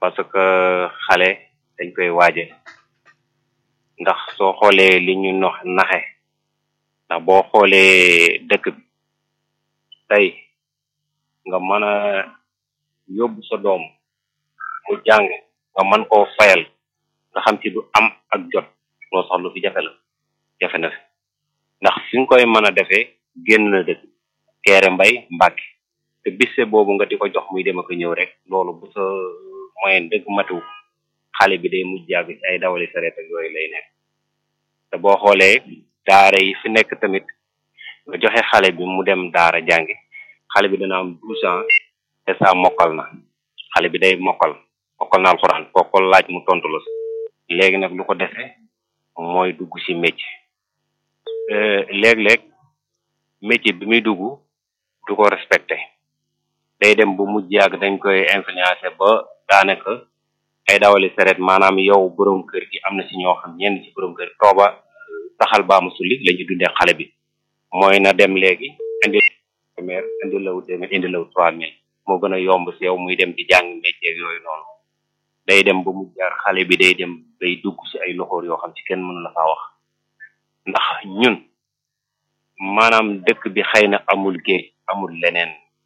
parce que xale dañ koy waaje ndax soo xoolee li ñu nox naxe ndax boo xoolee dëkk bi tey nga mën a yóbbu sa doom mu jàng nga mën koo fayal nga xam ci du am ak jot loolu sax lu fi jafe la jafe na fi ndax fi nga koy mën a defee génn na dëkk keere mbay mbàkke te bisse boobu nga di ko jox muy dem ak ñëw rek loolu bu sa moyen dëgg matu xale bi day mujj yàgg ci ay dawali sareet ak yooyu lay nekk te boo xoolee daara yi fi nekk tamit nga joxe xale bi mu dem daara jàngi xale bi dana am douze ans te saa mokkal na xale bi day mokkal mokkal na alxuraan koo ko laaj mu tontu la léegi nag lu ko defee mooy dugg ci métier léeg-léeg métier bi muy dugg du ko respecté day dem bu mujj yàgg dañ koy influencé ba daanaka ay dawali sareet maanaam yow borom kër gi am na ci ñoo xam ñenn ci borom kër tooba taxal baamu sulli la ñu dundee xale bi mooy na dem léegi indi téeméer indi law téeméer indi law trois mille moo gën a yomb ci yow muy dem di jàng métier yooyu noonu day dem ba mu jaar xale bi day dem day dugg ci ay loxoor yoo xam ci kenn mënu la faa wax ndax ñun maanaam dëkk bi xëy na amul géej amul leneen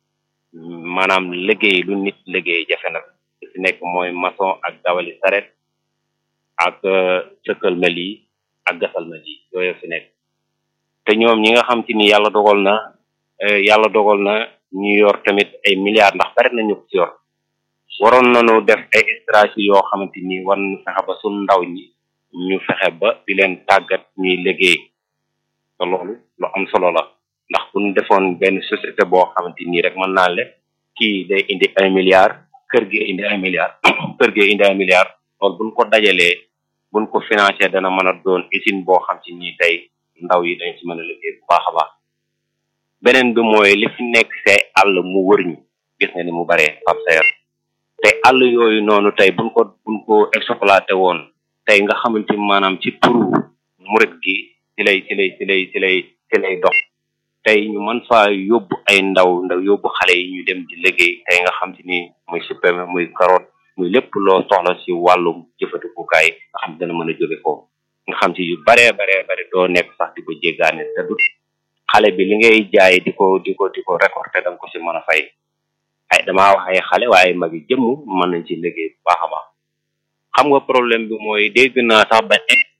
maanaam liggéey lu nit liggéey jafe na ci nekk mooy maçon ak dawali saret ak sëkkal ma lii ak gasal ma lii yooyu fi nekk te ñoom ñi nga xam ci ni yàlla dogal na yàlla dogal na ñu yor tamit ay milliards ndax bari nañu ko ci yor waroon nañu def ay stratégie yoo xamante ni war nañu fexe ba suñ ndaw ñi ñu fexe ba di leen tàggat ñuy liggéey te loolu lu am solo la ndax bu ñu defoon benn société boo xamante nii rek mën naa le kii day indi un milliard kër gi indi un milliard kër gi indi un milliard loolu buñ ko dajalee buñ ko financé dana mën a doon usine boo xam ci nii tey ndaw yi dañ ci mën a liggéey bu baax a baax beneen bi mooy li fi nekk see àll mu wër ñu gis nga ni mu baree Pape Sayer te àll yooyu noonu tey buñ ko buñ ko exploité woon tey nga xamante maanaam ci turu murit gi ci lay ci lay ci lay ci lay ci lay dox tey ñu mën faa yóbbu ay ndaw ndaw yóbbu xale yi ñu dem di liggéey tey nga xam te ni muy supame muy carotte muy lépp loo soxla ci wàllum jëfandikukaay nga xam dana mën a jóge foofu nga xam ci yu baree baree bare doo nekk sax di ko jéggaane te du xale bi li ngay jaay di ko di ko di ko récolter da nga ko ci mën a fay ay damaa wax ay xale waaye mag yi jëmm mën nañ ci liggéey bu baax a baax xam nga problème bi mooy dégg naa sax ba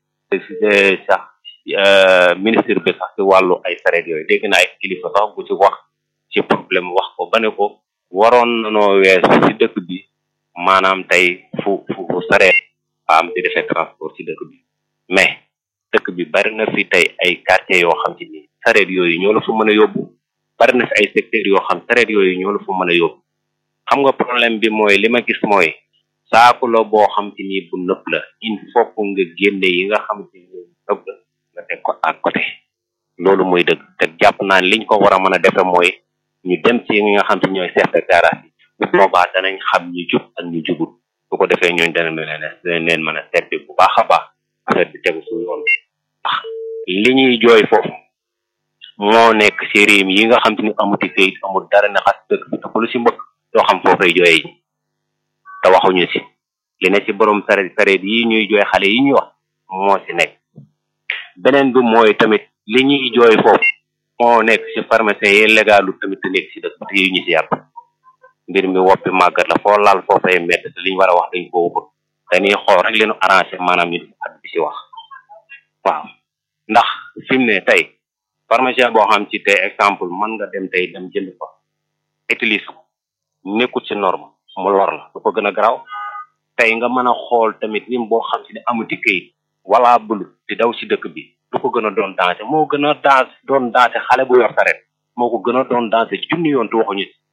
sax ministre bi sax ci wàllu ay sareet yooyu dégg naa ay kilifa sax bu ci wax ci problème wax ko ba ne ko waroon nanoo weesu ci dëkk bi maanaam tey fu fu fu sareet am di defee transport ci dëkk bi mais dëkk bi bari na fi tey ay quartiers yoo xam ci ni sareet yooyu ñoo la fa mën a yóbbu bari na fi ay secteurs yoo xam sareet yooyu ñoo la fa mën a yóbbu xam nga problème bi mooy li ma gis mooy saaku la boo xam ci ni bu nëpp la il faut que nga génne yi nga xam ci ni nëpp la nga teg ko à côté loolu mooy dëgg te jàpp naa ne liñ ko war a mën a defe mooy ñu dem ci ñi nga xam ci ñooy chef de garage yi bu boobaa danañ xam ñu jub ak ñu jubul bu ko defee ñooñu dana leen danañ leen mën a servi bu baax a baax affaire bi tegu su yoon ndax li ñuy jooy foofu moo nekk ci réew yi nga xam te ni amuti kayit amul dara ne xas dëkk bi te ku lu si mbëkk doo xam foo koy jooyee ji te waxuñu si li ne ci borom sareet sareet yi ñuy jooy xale yi ñuy wax moo si nekk beneen bi mooy tamit li ñuy jooy foofu moo nekk ci pharmacien yi légalu tamit te nekk si dëkk te yi ñu si yàpp mbir mi woppi màggat la foo laal foofay mett te li ñu war a wax dañ ko waxul dañuy xool rek leenu arrangé maanaam ñu at bi si wax waaw ndax fi mu ne tey pharmacien boo xam ci tey exemple mën nga dem tey dem jënd fa utilise ko nekkut ci norme mu lor la du ko gën a garaaw tey nga mën a xool tamit lim boo xam ci ne amuti këyit wala bulu di daw si dëkk bi du ko gën a doon dansé moo gën a dans doon dansé xale bu yor saret moo ko gën a doon dansé junni yoon te waxuñu si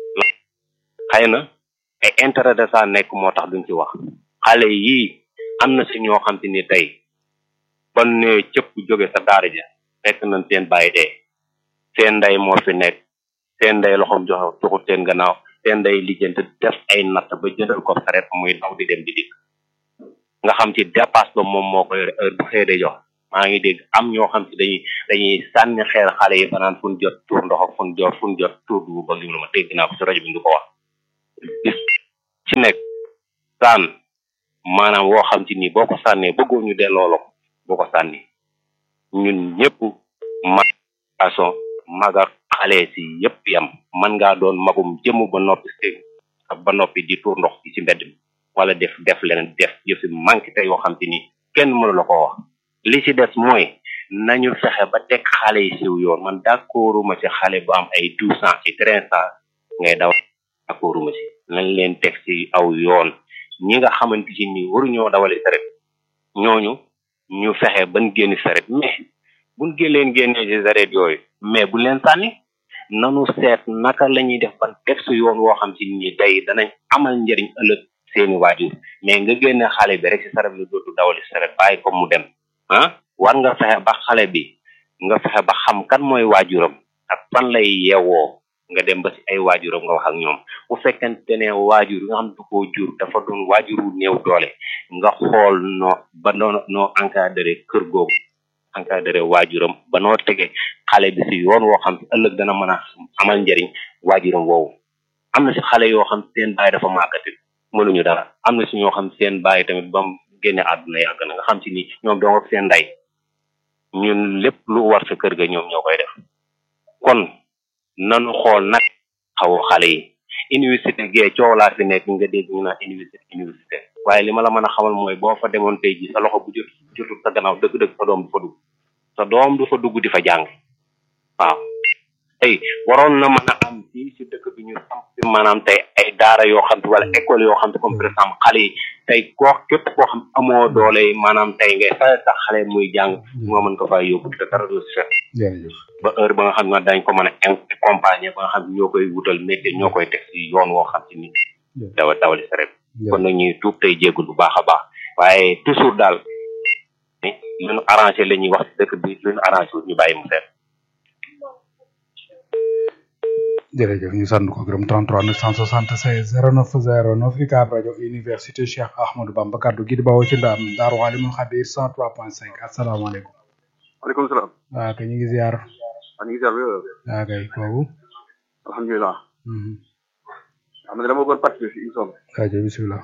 xëy na ay intérêt de ça nekk moo tax duñ ci wax xale yii am na si ñoo xam te ni tey ban ne cëpp jóge sa daara ja fekk nañ seen bàyyi dee seen ndey moo fi nekk seen ndey loxoom jox joxut seen gannaaw seen ndey lijjanti def ay natt ba jëndal ko saret muy daw di dem di dikk nga xam ci dépasse ba moom moo koy heure bu xëy de jox maa ngi dégg am ñoo xam ci dañuy dañuy sànni xeer xale yi fanaan fu ñu jot tuur ndox ak fu ñu jot fu ñu jot tuur dugub ba li ma dégg naa ko ci rajo bi ngi ko wax bis ci nekk saan maanaam woo xam ci ni boo ko sànnee bëggoo ñu delloo la ko boo ko sànni ñun ñëpp mag façon magar xale si yëpp yam man ngaa doon magum jëmm ba noppi si ba noppi di tuur ndox ci mbedd mi wala def def leneen def yëfi manqué te yoo xam ci ni kenn mënu la ko wax li ci des mooy nañu fexe ba teg xale yi siw yoon man d'accorduma ci xale bu am ay douze ans ci treize ans ngay daw d'accorduma ci nañ leen teg ci aw yoon ñi nga xamante ci ni waruñoo dawali saret ñooñu ñu fexe ban génn saret mais buñ génleen génnee ci saret yooyu mais bu leen sànni nanu seet naka la ñuy def ban teg su yoon woo xam ci ni day danañ amal njëriñ ëllëg seeni waajur mais nga génne xale bi rek ci saret bi dootu dawali saret bàyyi ko mu dem ah war nga fexe ba xale bi nga fexe ba xam kan mooy waajuram ak fan lay yeewoo nga dem ba ci ay waajuram nga wax ak ñoom bu fekkente ne waajur nga xam du koo jur dafa doon waajuru néew doole nga xool noo ba noo noo encadré kër googu encadré waajuram ba noo tege xale bi si yoon woo xam ëllëg dana mën a amal njëriñ waajuram woowu am na si xale yoo xam seen baay dafa màggati mënuñu dara am na si ñoo xam seen baay tamit ba mu génne àdduna yàgg na nga xam si ni ñoom dong ak seen ndey ñun lépp lu war sa kër ga ñoom ñoo koy def kon nanu xool nag xaw xale yi université gee coow laa fi nekk nga dégg ñu naan université université waaye li ma la mën a xamal mooy boo fa demoon tey ji sa loxo bu jot jotul sa gannaaw dëgg-dëgg sa doom du fa dugg sa doom du fa dugg di fa jàng waaw tey waroon na mën a am fii si dëkk bi ñu samp fi maanaam tey ay daara yoo xam te wala école yoo xam te comme par exemple xale yi tey koo képp koo xam amoo doole maanaam tey ngay fay sax xale muy jàng moo mën ko faa yóbbu te dara du si fekk jërëjëf ba heure ba nga xam ne dañ ko mën a accompagner ba nga xam ñoo koy wutal métier ñoo koy teg si yoon woo xam ci ni dawa dawali saret kon nag ñuy tuub tey jéggul bu baax a baax waaye toujours daal lu ñu arrangé la ñuy wax si dëkk bi lu ñu arrangé wut ñu bàyyi mu seet jërëjëf ñu sant ko gërëm 33 976 09 09 UCAB rajo université Cheikh Ahmadou Bamba kaddu gi di bawoo ci ndaam Daaru Alimul Xabir 103.5 asalaamaaleykum. waaleykum salaam. waaw kay ñu ngi ziar. maa ngi ziar wér. waaw kay kooku. alhamdulilah. am na dama bëggoon participer si émission bi. rajo bisimilah.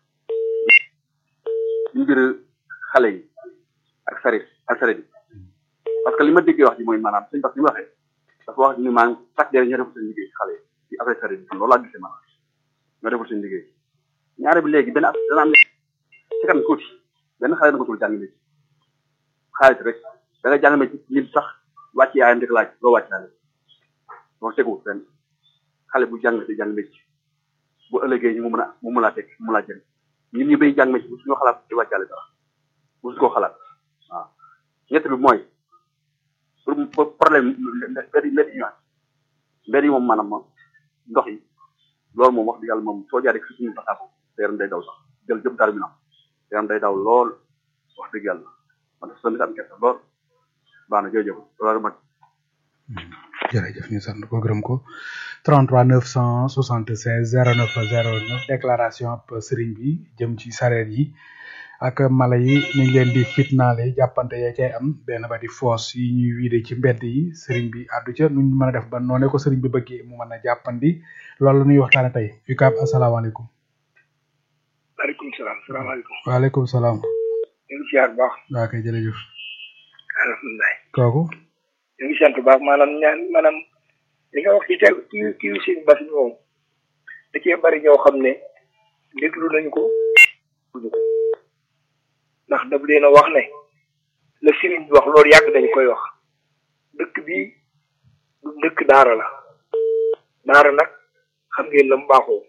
ñu mbir xale yi ak sarit ak sarit yi parce que li ma déggee wax ji mooy maanaam suñu parce que li mu waxee dafa wax ni maanaam chaque dernier ñoo deful seen liggéey xale yi ci affaire sarit bi loolu laa gisee maanaam ñoo deful seen liggéey ñaare bi léegi benn at dana am ci kanam tuuti benn xale na ko tul jàng métier xaalis rek da nga jàng métier nit sax wàcc yaayam di ko laaj loo wàcc daal loolu teguwul fenn xale bu jàng di jàng métier bu ëllëgee ñu mu mën a mu mën laa teg mu laa jëriñ ñun ñu bay jàng métier bu suñu xalaat di wàccaale dara bu su ko xalaat waaw ñett bi mooy pour problème mbedd yi mbedd yi ñu mbedd yi moom maanaam moom ndox yi loolu moom wax dëgg yàlla moom soo jaaree si suñu fasaako sa yaram day daw sax jël jëm dara bi na sa yaram day daw lool wax dëgg yàlla man dafa sonn am kese lool baax na jërëjëf loolu ma jërëjëf ñu sant ko gërëm ko 33 976 09 09 déclaration ab sëriñ bi jëm ci sareet yi ak mala yi niñ leen di fitnaale jàppante ya cay am benn ba di foos yi ñuy wiide ci mbedd yi sëriñ bi àddu ca nuñ mën a def ba noone ko sëriñ bi bëggee mu mën a jàppandi loolu la ñuy waxtaane tey UCAB asalaamaaleykum waaleykum salaam salaamaaleykum waaleykum salaam ñu ngi siyaar bu baax waa kay jërëjëf alhamdulilah kooku ñu ngi sant bu baax maanaam ñaan maanaam li nga wax ci teg ci ci seen bas moom da cee bari ñoo xam ne déglu nañu ko duñu ko ndax daf leen a wax ne la sëriñ bi wax loolu yàgg dañu koy wax dëkk bi du dëkk daara la daara nag xam ngeen la mu baaxoo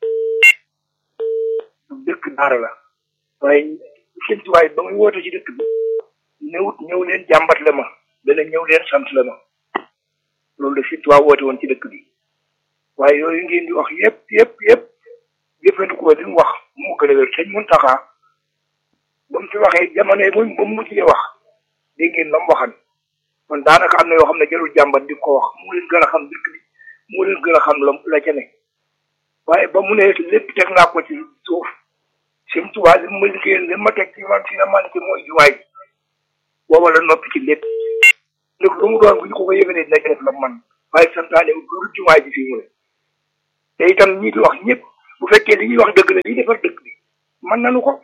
du dëkk daara la waaye sëñ tuwaay ba muy woote ci dëkk bi ñëwut ñëw leen jàmbat la ma dana ñëw leen sant la ma loolu la sëñ tuwaay woote woon ci dëkk bi waaye yooyu ngeen di wax yépp yépp yépp jëfandikoo li mu wax mu gën a wér sëñ Muntaxa ba mu fi waxee jamono yi ba mu mujjee wax dégg ngeen la mu waxan kon daanaka am na yoo xam ne jarul jàmbat di ko wax mu leen gën a xam dëkk bi mu leen gën a xam la la ca ne waaye ba mu ne lépp teg naa ko ci suuf sëñ Tuubaa li ma liggéeyal li ma teg ci man fi na man ci mooy jumaay booba la noppi ci lépp lépp lu mu doon bu ñu ko ko yëgalee dina def la man waaye santaane du jumaay ji fii mu ne te itam ñi di wax ñëpp bu fekkee li ñuy wax dëgg la li defar dëkk bi mën nanu ko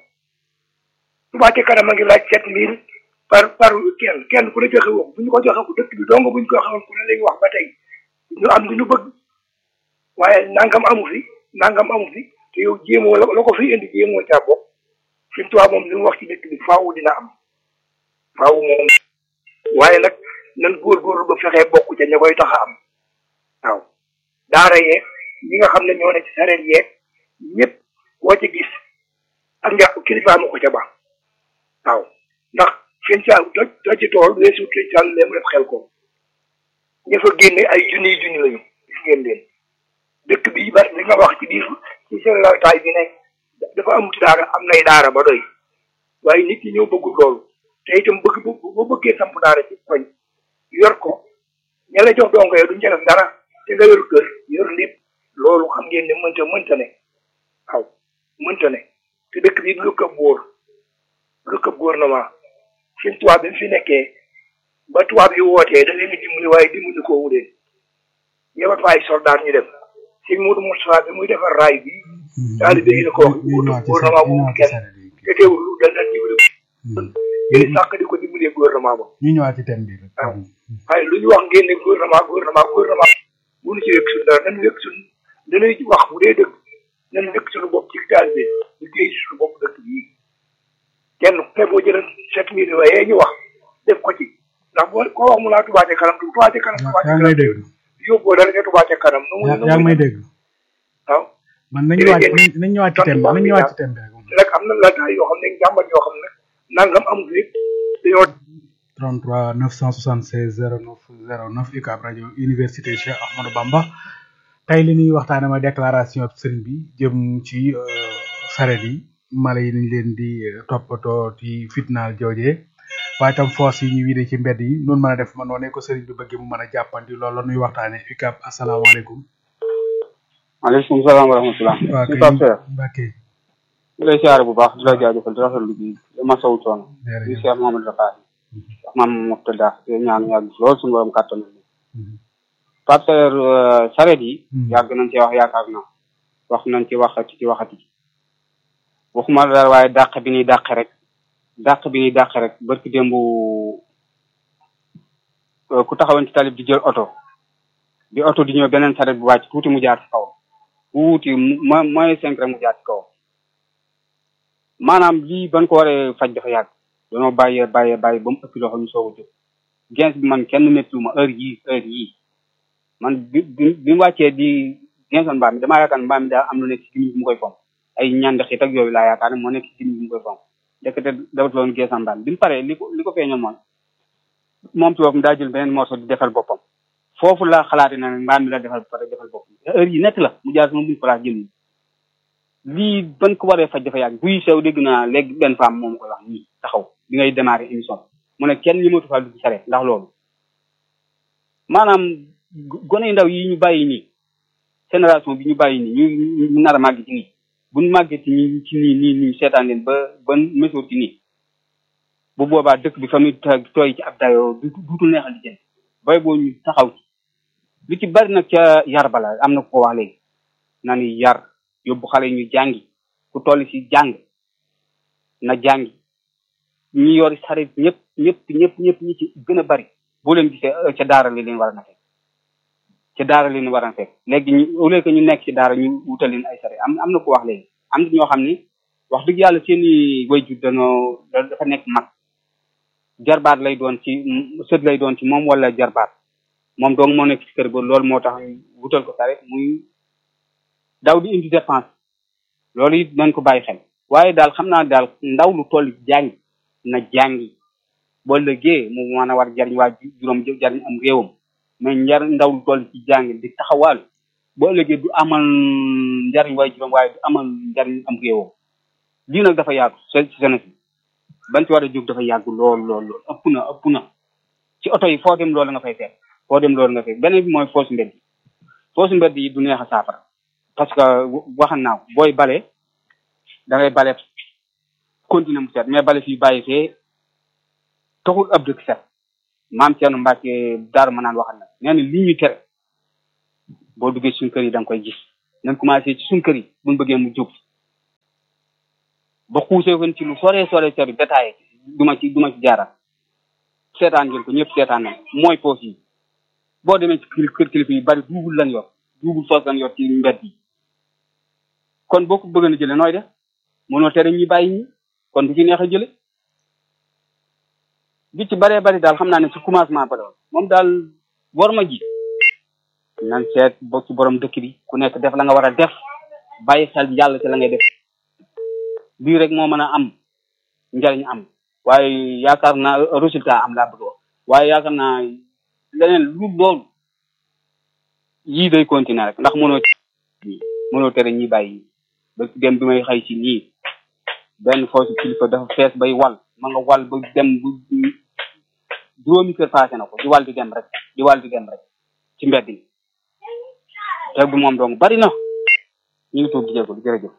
Touba ca kanam a ngi laaj sept mille par par kenn kenn ku ne joxe wax bu ñu ko joxe ku dëkk bi dong bu ñu ko xamoon ku ne lañu wax ba tey ñu am lu ñu bëgg waaye nangam amu fi nangam amu fi te yow jéemoo la la ko fi indi jéemoo caa bokk fi mu tubaab moom li mu wax ci dëkk bi faaw dina am faaw moom waaye nag nan góorgóorlu ba fexee bokk ca ña koy tax a am waaw daara yeeg ñi nga xam ne ñoo ne ci sareet yeeg ñëpp koo ci gis ak nga kilifa ma ko ca ba waaw ndax seen saa toj toj ci tool weesu toj sàll leen def xel ko ña fa génne ay junniy junni lañu gis ngeen leen dëkk bi ba li nga wax ci biir ci seen laltaay bi ne dafa amut daara am nay daara ba doy waaye nit ñi ñoo bëggul loolu te itam bëgg bu boo bëggee samp daara ci koñ yor ko ña la jox dongo ya duñ ca def dara te nga yor kër yor lépp loolu xam ngeen ne mënta mënta ne waaw mënta ne te dëkk bi lu këb wóor lu këb gouvernement seen tubaab bi mu fi nekkee ba tubaab yi wootee da leen di dimbali waaye dimbali ko wuleen yebal fa ay soldat ñu dem sëñ Modou Moustapha bi muy defar raay bi taalibe yi la ko wax gouvernement boobu kenn te teewul lu dal dal dimbali yéen sàkk di ko dimbalee gouvernement ba ñu ñëwaat ci thème bi rek waaw waaye lu ñu wax ngeen ne gouvernement gouvernement gouvernement bu ñu ci wekk suñ dara nañu wekk suñ dañuy wax bu dee dëgg nañu wekk suñu bopp ci taalibe ñu géey suñu bopp dëkk bii kenn te boo jëlee sept mille waaye ñu wax def ko ci ndax boo koo wax mu laa Touba ca kanam Touba ca kanam Touba ca yaa ngi may kanam dégg yóbboo dara ca Touba ca kanam nu muy yaa nu yaa ngi may muy dégg waaw man nañ ñëwaat nañ ñëwaat ci thème bi nañ ñëwaat ci thème bi rek nag am na lataay yoo xam ne jàmbat yoo xam ne nangam amul lépp dañoo 33 976 09 09 UCAB rajo université Cheikh Ahmadou Bamba tey li ñuy waxtaane ma déclaration sëriñ bi jëm ci euh, saret yi mala yi niñ leen di euh, toppatoo ci fitnaal joojee waaye tam force yi ñu wiide ci mbedd yi noonu mën a def ma noonee ko sëriñ bi bëggee mu mën a jàppandi loolu la ñuy waxtaane UCAB asalaamaaleykum maaleykum salaam wa rahmatulah. waa suñu kay Pape Seck Mbacke ñu lay siyaare bu baax di la jaajëfal di rafetlu bi di masawu coono. di jërëjëf Cheikh Mouhamadou Rafahi. wax maam Murtada te ñaan yàgg lool suñu borom kàttan nañu. Pape Seck sareet yi. Mhm. yàgg nañ ci wax yaakaar naa. wax nañ ci waxati ci waxati. waxuma la dara waaye dàq bi ñuy dàq rek. dàq bi ñuy dàq rek barki démb euh, ku taxawoon ci talib di jël oto. di oto di ñëw beneen sareet bu wàcc tuuti mu jaar ci kaw. tuuti mu mo mooy cinq rek mu jaar ci kaw. maanaam lii ban ko waree faj dafa yàgg dañoo bàyyee bàyyee bàyyi ba mu ëpp loxo ñu soog a jóg gens bi man kenn méttiwu ma heure yii heure yii man bi bi bi mu wàccee di gensoon mbaam mi damaa yaakaar ne mbaam mi daal am lu nekk ci gimiñ bi mu koy fomp ay ñand xit ak yooyu laa yaakaar ne moo nekk ci gimiñ bi mu koy fomp ndekete dawatuloon gensoon mbaam bi mu paree li ko li ko feeñoon mooy moom ci boppam daa jël beneen morceau di defal boppam foofu laa xalaate na ne mbaam mi la defal pare defal boppam heure yi nekk la mu jaar sama buñ place jëm lii ban ko waree faj dafa yàgg buy sew dégg naa léegi benn femme moom koy wax nii taxaw bi ngay démarrer émission mu ne kenn ñi matu faa dugg sareet ndax loolu maanaam go- gone yu ndaw yi ñu bàyyi nii génération bi ñu bàyyi nii ñu ñu nar a màgg ci nii buñ màggee ci nii ci nii nii nii seetaan leen ba ba mesure ci nii bu boobaa dëkk bi fa muy to- tooy ci ab dayoo du duutul neexal di jën bay boo ñu taxaw ci lu ci bari nag ca yar bala am na ko wax léegi na ni yar yóbbu xale yi ñu jàngi ku toll ci jàng na jàngi ñi yor saret ñëpp ñëpp ñëpp ñëpp ñi ci gën a bari boo leen gisee euh, ca daara li leen war a na fekk ca daara li leen war a fekk léegi ñu au lieu que ñu nekk ci daara ñu wutal leen ay saret am am na ko wax léegi am na ñoo xam ni wax dëgg yàlla seeni wayjur dañoo da- dafa nekk mag jarbaat lay doon ci sët lay doon ci moom wala jarbaat moom donc moo nekk ci kër ba loolu moo tax ñu wutal ko saret muy daw di indi dépense loolu it nañ ko bàyyi xel waaye daal xam naa daal ndaw lu toll ci jàngi na jàngi boo lëggee mu mën a war jariñ waa ju- juróom jariñ am réewam mais njar ndaw lu toll ci jàngi di taxawaalu boo lëggee du amal njariñ waaye juróom waaye du amal njariñ am réewam lii nag dafa yàgg ci jeunesse bi ban ci war a jóg dafa yàgg lool lool lool ëpp na ëpp na ci oto yi foo dem loolu nga fay fekk foo dem loolu nga fekk beneen bi mooy fausse mbedd yi fausse mbedd yi du neex a saafara parce que waxan naa ko booy bale da ngay bale continuer mu set mais bale fii bàyyi fee taxul ab dëkk set maam Thierno Mbacke Darou ma naan waxal na nee na li ñu tere boo duggee suñ kër yi da nga koy gis nañ commencé ci suñ kër yi buñ bëggee mu jóg ba xuusee ko ci lu sore sore sori détaillé du ma ci du ma ci jaaraat seetaan ngeen ko ñëpp seetaan nañ mooy poos yi boo demee ci kër kër kilifa yi bari duubul lan yor duubul soos lan yor ci mbedd yi kon boo ko bëgg na jële nooy def mënoo tere ñi bàyyi ñi kon du ci neex a jële bi ci baree bari daal xam naa ne ci commencement ba la moom daal war ma ji nan seet boo ci borom dëkk bi ku nekk def la nga war a def bàyyi xel yàlla ci la ngay def bii rek moo mën a am njariñ am waaye yaakaar naa résultat am laa bëgg wax waaye yaakaar naa leneen lu loolu yii day continuer rek ndax mënoo mënoo tere ñi bàyyi ba dem bi may xëy ci nii benn foofu kilifa dafa fees bay wal ma nga wal ba dem bu juróomi kër passé na ko di wal di dem rek di wal di dem rek ci mbedd mi te bu moom donc bari na ñu ngi tuub di jégalu jërëjëf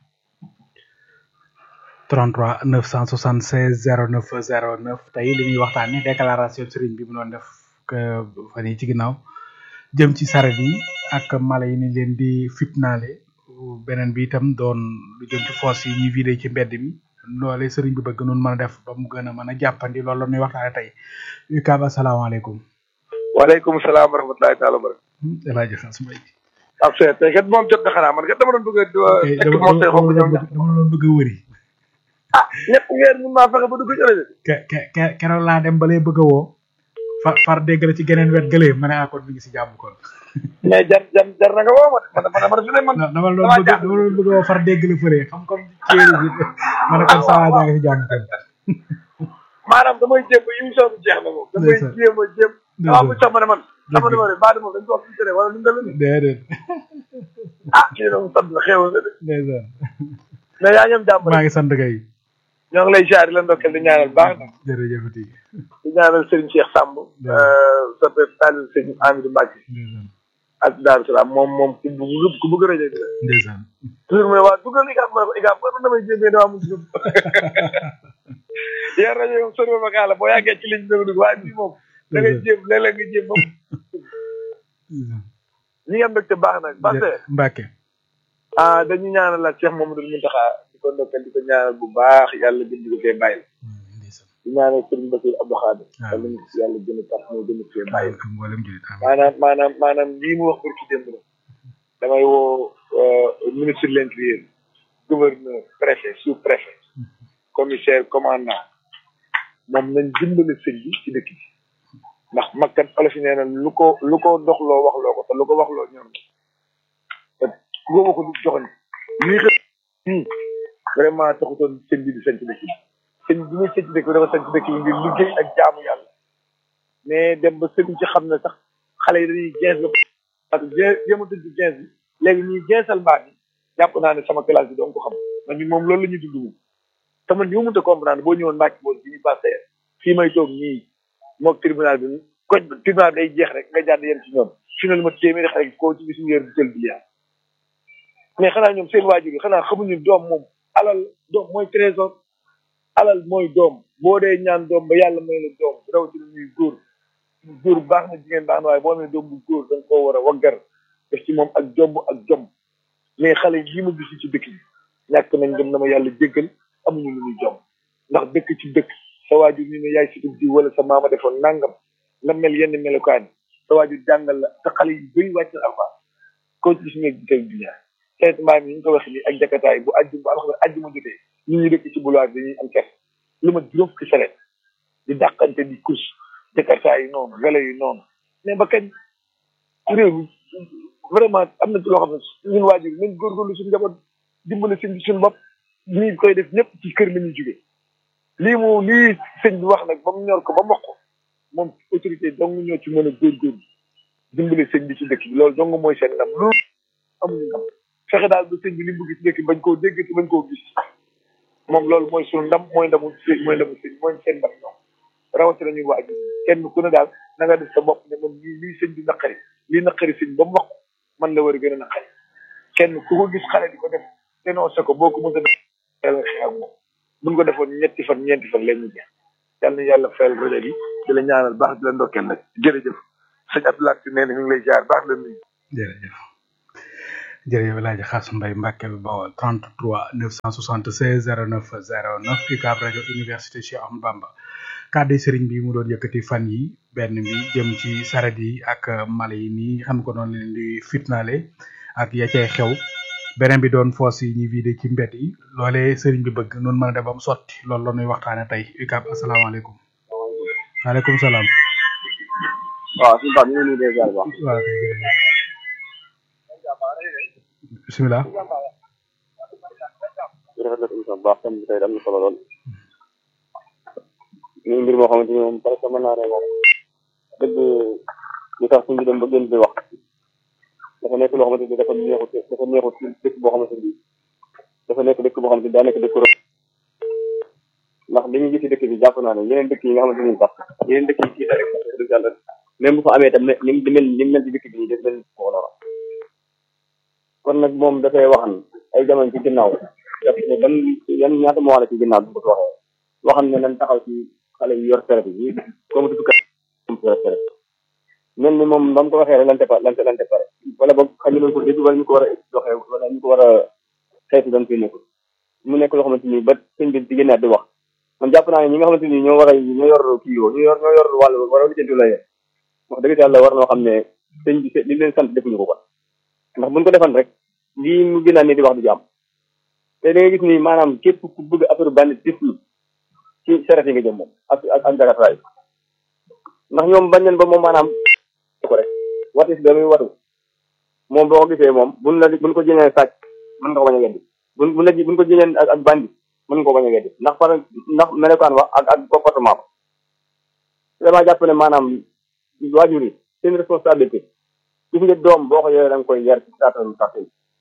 33 976 09 09 tey li ñuy waxtaanee déclaration sëriñ bi mu doon def fan yi ci ginnaaw jëm ci saret yi ak mala yi ni leen di fitnaale beneen bi itam doon lu jëm ci foos yi ñuy vidé ci mbedd mi loole sëriñ bi bëgg noonu mën a def ba mu gën a mën a jàppandi loolu la ñuy waxtaane tey UCAB asalaamaaleykum. waaleykum salaam wa rahmatulahi taala wa barakatuh. El Hadj Xaas Mbay. ab seet tey kat moom jot na xanaa man kat dama doon bëgg a. dama dama dama doon bëgg a wëri. ah ñett weer mun maa fexe ba dugg ci rajo. ke ke ke keroog laa dem ba lay bëgg a woo. far far dégg la ci geneen wet gëlee ma ne ah kon mi ngi si jàmm kon. mais jar jar jar na nga woo ma man man man fi ne man. dama doon bëgg dama doon bëgg a woo far dégg la fële xam comme ceeri bi ma ne kon saa waa jaa ngi si jàmm kon. maanaam damay jéem ba émission bi jeex na moom. damay jéem a jéem. waaw bu sax ma ne man. sama numéro baa moom dañ ko wax ci wala lu mu demee. déedéet. ah kii na mu sant la xéewal na de. ndeysaan. mais yaa ñoom jàmm maa ngi sant kay. ñoo ngi lay ziar di la ndokkeel di ñaanal baax na. jërëjëf di. di ñaanal Serigne Cheikh Samb. sa pep Talil Serigne Amidou Mbacke. ak Daaru Salaam moom moom ku bëgg ku bëgg rajo bi la. ndeysaan. toujours mu ne waa dugal IGAB ma ne ko IGAB man damay jéem damaa mujj dugg. yéen rajo yi moom sori ma kaa la boo yàggee ci liñ dugg dugg waaye bii moom. da ngay jéem léeg-léeg nga jéem moom. ñi nga mbégte baax nag. parce que Mbacke. ah dañu ñaanal la Cheikh Mamadou Mountakha di ko ndokkal di ko ñaanal bu baax yàlla gën di ko fee bàyyi. di ñaanal Serigne Bassirou Abdou Khadir. yàlla ñu ko yàlla gën a tax moo gën a fee bàyyi. maanaam maanaam maanaam lii mu wax pour ci démb la. damay woo ministre de l'intérieur gouverneur préfet sous préfet commissaire commandant moom nañ dimbali sëñ bi ci dëkk bi ndax makkat olof yi nee na lu ko lu ko doxloo waxloo ko te lu ko waxloo ñoom te ku ko waxul joxoñ lii xëy nii vraiment taxutoon sëñ bi di sañ ci dëkk bi sëñ bi muy sañ ci dëkk bi dafa sañ ci dëkk bi ngir liggéey ak jaamu yàlla mais dem ba sëñ ci xam ne sax xale yi dañuy gens la parce que jéematuñ ci gens bi léegi ñuy gensal baat yi jàpp naa ne sama classe bi doon ko xam man ñun moom loolu la ñuy dund moom te man ni ma mënta comprendre boo ñëwoon Mbacke boon bi ñu passé fii may toog nii moog tribunal bi koñ tribunal bi day jeex rek nga jàdd yem ci ñoom fi na lu ma téeméeri xale koo ci gis ñu yor jël biliard mais xanaa ñoom seen waajur yi xanaa xamuñu doom moom alal doom mooy trésor alal mooy doom boo dee ñaan doom ba yàlla may la doom rawatina ñuy góor góor baax na jigéen baax na waaye boo amee doom bu góor da nga koo war a waggar def ci moom ak jomb ak jom mais xale yi ma gis ci dëkk bi ñàkk nañ dem na ma yàlla jéggal amuñu lu ñuy jom ndax dëkk ci dëkk sa waajur ñu ne yaay si di wala sa maama defoon nangam nga mel yenn melokaan sa waajur jàngal la te xale yi bëri wàcc na alpha koo ci gis nga di tey dunia sayt mbaam yi ñu ko wax nii ak jakataay bu ajju bu alxames ajju ma jotee ñu ñu dëkk ci boulevard dañuy am kert lu ma juróom fukki saret di dàqante di kus jakataay yi noonu wele yi noonu mais ba kañ réew mi vraiment am na ci loo xam ne ñun waajur nañ góorgóorlu suñu njaboot dimbali suñ suñu bopp ñi koy def ñëpp ci kër la ñuy jóge lii mu lii sëñ bi wax nag ba mu ñor ko ba mokk moom autorité dong ñoo ci mën a góorgóorlu dimbali sëñ bi ci dëkk bi loolu dong mooy seen ndam loolu amuñu ndam fexe daal ba sëñ bi li mu bëgg ci dëkk bi bañ koo dégg te bañ koo gis moom loolu mooy suñu ndam mooy ndamu sëñ mooy ndamu sëñ mooy seen ndam ñoom rawatina ñuy waajur kenn ku ne daal na nga def sa bopp ne man lii lii sëñ bi naqari lii naqari sëñ ba mu wax man la war a gën a naqari kenn ku ko gis xale di ko def te noo sa ko boo ko mën a def yàlla xeex ak moom buñ ko defoon ñetti fan ñeenti fan leen ñu jeex yàlla na yàlla fayal rajo bi di la ñaanal baax di la ndokkeel nag jërëjëf sëñ Abdoulaye si nee na ñu ngi lay jaar baax la nuyu jërëjëf jërëjëf El Hadj Xaas Mbaye Mbacke bi Bawol 33 976 09 09 UCAB rajo université Cheikh Ahmadou Bamba kàddu sëriñ bi mu doon yëkkati fan yi benn bi jëm ci saret yi ak mala yi nii xam ko noonu leen di fitnaale ak ya cay xew beneen bi doon foos yi ñuy vidé ci mbedd yi loolee sëriñ bi bëgg noonu mën a def ba mu sotti loolu la ñuy waxtaane tey UCAB asalaamaaleykum waaleykum salaam waaw suñu baax ñu ngi nuyu des baax waaw kay jërëjëf bisimilah rafet na émission bu baax tam bi tey am na solo lool ñu mbir moo xamante ni moom parce que mën naa ne moom dëgg li tax suñu dem ba gën di wax dafa nekk loo xamante ni dafa neexut dafa neexut ci dëkk boo xamante ni dafa nekk dëkk boo xamante ni daa nekk dëkk rëb ndax li ñu gis ci dëkk bi jàpp naa ne yeneen dëkk yi nga xamante ni sax yeneen dëkk yi ci rek dëgg yàlla même bu fa amee tam ne ni mu mel ni mu mel ci dëkk bi nii daf mel ko lora kon nag moom dafay waxan ay jamono ci ginnaaw daf ne ban yan ñaata moo la ci ginnaaw bi ko waxee waxam ne nañ taxaw ci xale yi yor traite yi comme tudd kat yor traite mel ni moom ba mu ko waxee rek lante pa lante lante pare wala boog xañu nañ ko dégg wala ñu ko war a doxee wala ñu ko war a xeeti dañ koy nekkul mu nekk loo xamante ni ba sëñ bi ci ginnaaw di wax man jàpp naa ne ñi nga xamante ni ñoo war a ñoo yor kii yoo ñoo yor ñoo yor wàll war a lijjanti la yee wax dëgg yàlla war noo xam ne sëñ bi li leen sant defuñu ko kon ndax buñ ko defan rek lii mu gën a ni di wax du jàmm te da nga gis ni maanaam képp ku bëgg affaire banditisme ci saret yi nga jëm moom ak ak ak jagataay ndax ñoom bañ nañ ba moom maanaam ko rek watis ba muy watu moom boo ko gisee moom buñ la buñ ko jënee sàcc mën nga ko bañ a weddi buñ buñ la buñ ko jënee ak ak bandi mën nga ko bañ a weddi ndax par ndax melokaan wax ak ak comportement ba vraiment jàpp ne maanaam waajur yi seen responsabilité gis nga doom boo ko yoree da nga koy yar ci saatam sax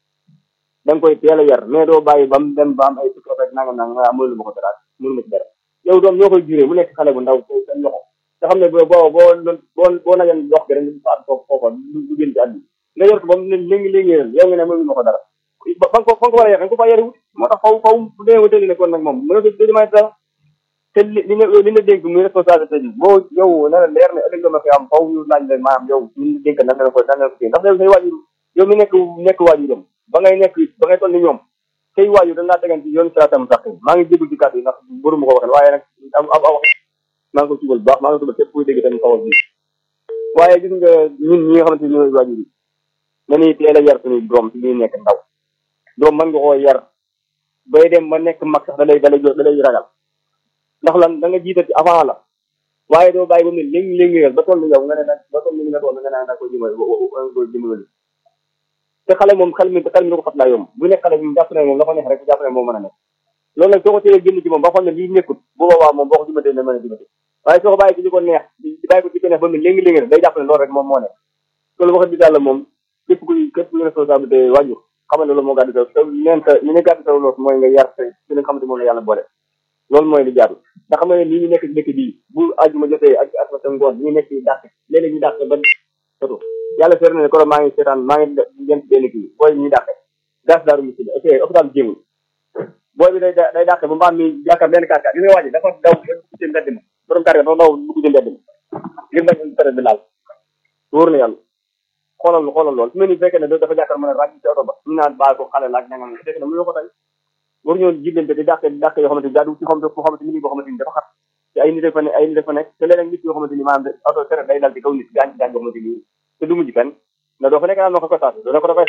da nga koy teel a yar mais doo bàyyi ba mu dem ba am ay sukkand rek nangam nangam nga mënul ma ko dara mënul ma ci dara yow doom ñoo koy juree mu nekk xale bu ndaw seen loxo nga xam ne boo boo boo boo boo najoon dox gi rek ñu faat foofu foofa du génn ci àddi nga yor ko ba mu ne léegi léegi yow nga ne mënul ma ko dara ba ba nga ko ba nga ko war a yar nga ko fa yari wut moo tax faw faw bu demee ba tëdd ne kon nag moom mën a dëdimay dara te li li nga li nga dénk muy responsabilité bi boo yow na la leer ne ëllëg dama fi am faw ñu laaj la maanaam yow ñu dénk nan la ko nan la ko ndax yow say waajur yow mi nekk nekk waajuram ba ngay nekk ba ngay toll ni ñoom say waajur dañ laa tegan ci yoon siraatam sax maa ngi jégul ci kàddu yi ndax bëru ma ko waxee waaye nag am am wax maa ngi ko tubal baax maa ngi ko tubal képp kuy dégg tamit xawal bi waaye gis nga ñun ñi nga xamante ni ñooy waajur yi nañuy teel a yar suñuy doom ci ñuy nekk ndaw doom mën nga koo yar bay dem ba nekk mag sax da lay da lay da lay ragal ndax lan da nga jiital ci avant la waaye doo bàyyi ba mu léegi léegi ba toll ni yow nga ne nag ba toll ni nga toll nga ne da koy dimbali koy dimbali te xale moom xel mi xel mi da ko fat laa yomb bu nekk xale bi jàpp ne moom la ko neex rek jàpp ne moom mën a nekk loolu nag soo ko téyee génn ci moom ba xam ne lii nekkut bu boobaa moom boo ko dimbatee ne mën a dimbate waaye soo ko bàyyi ci li ko neex di bàyyi ko ci ko neex ba mu léegi léegi day jàpp ne loolu rek moom moo nekk loolu wax dëgg yàlla moom képp kuy képp kuy responsabilité waajur xamal ne loolu moo gàddu saw leen sa li ne gàddu saw loolu mooy nga yar sa ci li nga xamante moom la yàlla boole loolu mooy li jaadu ndax xam nga ne lii ñu nekk ci dëkk bii bu àjjuma jotee ak ak sa ngoon ñu nekk ci dàq léeg-léeg ñu dàq ba soto yàlla seer na ne koro maa ngi seetaan maa ngi jëm benn kii booy ñuy dàqe gas daaru mu si ok hôpital jéemul booy bi day day dàqe ba mbaam mi yaakaar benn kaar kaar gis nga waa ji dafa daw ba dugg ci mbedd ma borom kaar dafa daw dugg ci mbedd ma ngir bañ période bi laal wóor na yàlla xoolal xoolal lool su mel ni fekkee ne dafa jàkkaar mën a ràññ ci oto ba ñu naan baal ko xale laaj nangam fekk na mënoo ko tey waru ñoo jiblante di dàqe di dàqe yoo xamante ni jaadu ci xam foo xamante ni boo xamante ni dafa xat te ay nit dafa ne ay nit dafa nekk te léeg-léeg nit yoo xamante ni maanaam oto tere day dal ci kaw nit gaañ gaañ boo xamante ni te du mujj fenn nga doo fa nekk naan ma ko ko saatu doo ne ko dafay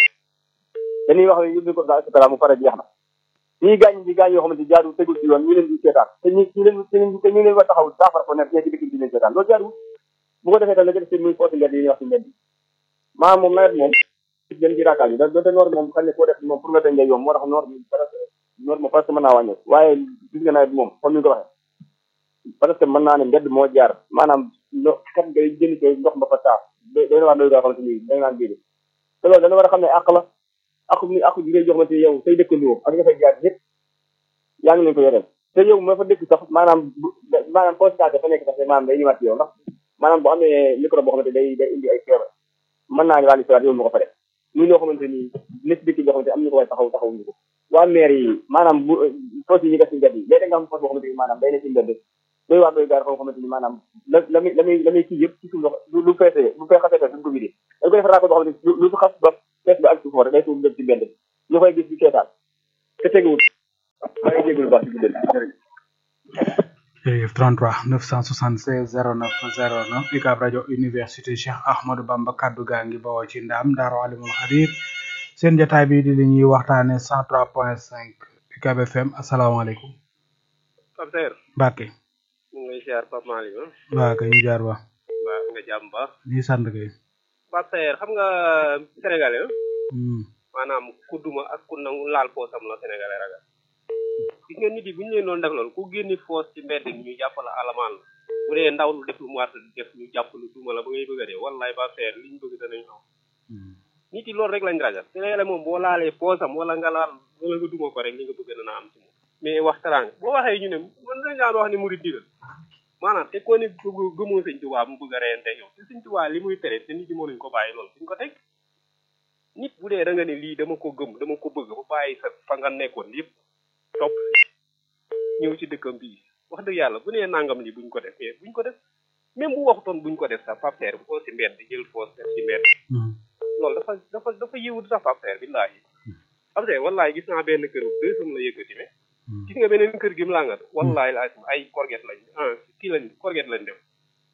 dañuy wax ne yóbbu ko sa et cetera mu pare jeex na ñii gaañ di gaañ yoo xamante ni jaadu tegul ci yoon ñu leen di seetaan te ñu ñu leen te ñu leen war taxaw saafara ko nekk ñee ci dëkk bi leen seetaan loolu jaadu bu ko defee tam la jëf seen muy foosi mbedd yi ñuy wax ci mbedd maanaam moom nawet moom gën ci raakaal yi da doonte noor moom xam ne koo def moom pour nga tey ngay yomb moo tax noor bi noor moom parce que mën naa wàññeeku waaye gis nga nawet moom comme ni nga ko waxee parce que mën naa ne mbedd moo jaar maanaam no kat ngay jënd ko ndox ba fa taa day na wax doy gaa xamante ni da nga naan déedéet te loolu dana war a xam ne àq la àq ni àq bi ngay jox xamante yow say dëkkandoo ak nga fay jaar yëpp yaa ngi leen ko yoreel te yow ma fa dëkk sax maanaam maanaam constaté dafa nekk sax maanaam day ñëwaat ci yow ndax maanaam bu amee micro boo xamante day day indi ay feebar mën naa wàllu siwaat yow ma ko fa def muy loo xamante ni nit dëkk boo xamante am ñu ko way taxaw taxaw ñu ko waa maire yi maanaam bu foos yi ñu def ci mbedd yi léeg nga xam foos boo xamante ni maanaam day ne ci mbedd doy waar doy gaar foo xamante ni maanaam la la muy la muy la muy kii yëpp ci suuf lu feesee lu fee xasee duñ ko vidé dañ ko def raako boo xamante ni lu fi xas ba fees ba ak suuf foo rek day tuur dem ci mbedd ñu koy gis di seetaan te teguwul maa ngi jégalu baax ci guddal jërëjëf jërëjëf 33 976 09 09 UCAB rajo université Cheikh Ahmadou Bamba kaddu gaa ngi bawoo ci ndaam Daaru Alimul Xabiir seen jotaay bi di li ñuy waxtaane 103.5 UCAB FM asalaamaaleykum. Pape Seer. Mbacke. ñu ngi lay ziar Pape Malick ah. waaw kay ñu jaar ba. waaw nga jàmm ba. ñu sant kay. Pape Seer xam nga sénégalais maanaam ku duma ak ku nangu laal poosam la sénégalais ragal. gis nga nit yi bu ñu leen doon def loolu ku génni foos ci mbedd mi ñu jàpp la alamaan la bu dee ndaw lu def lu mu war a def ñu jàpp lu duma la ba ngay bëgg a dee wallaay Pape Seer li ñu bëgg danañ am. nit yi loolu rek lañ ragal sénégalais moom boo laalee poosam wala nga laal wala nga duma ko rek li nga bëgg dana am ci moom. mais wax teraanga boo waxee ñu ne man dañ daan wax ne murid digal maanaam te ko ne gëmoo sëñ Tuubaa mu bëgg a reyante yow te sëñ Tuubaa li muy tere te nit ñi mënuñ ko bàyyi loolu suñ ko teg nit bu dee da nga ne lii dama ko gëm dama ko bëgg ba bàyyi sa fa nga nekkoon yëpp topp ñëw ci dëkkam bii wax dëgg yàlla bu nee nangam lii buñ ko def mais buñ ko def même bu waxutoon buñ ko def sax papteer bu ko si mbedd di jël foos def ci mbedd loolu dafa dafa dafa yiwut sax papteer billaahi papteer wallaahi gis naa benn kër deux semaines la yëkkati mais gis nga beneen kër gi mu laa nga wallaahi laa ay korget lañ ah kii lañ korget lañ def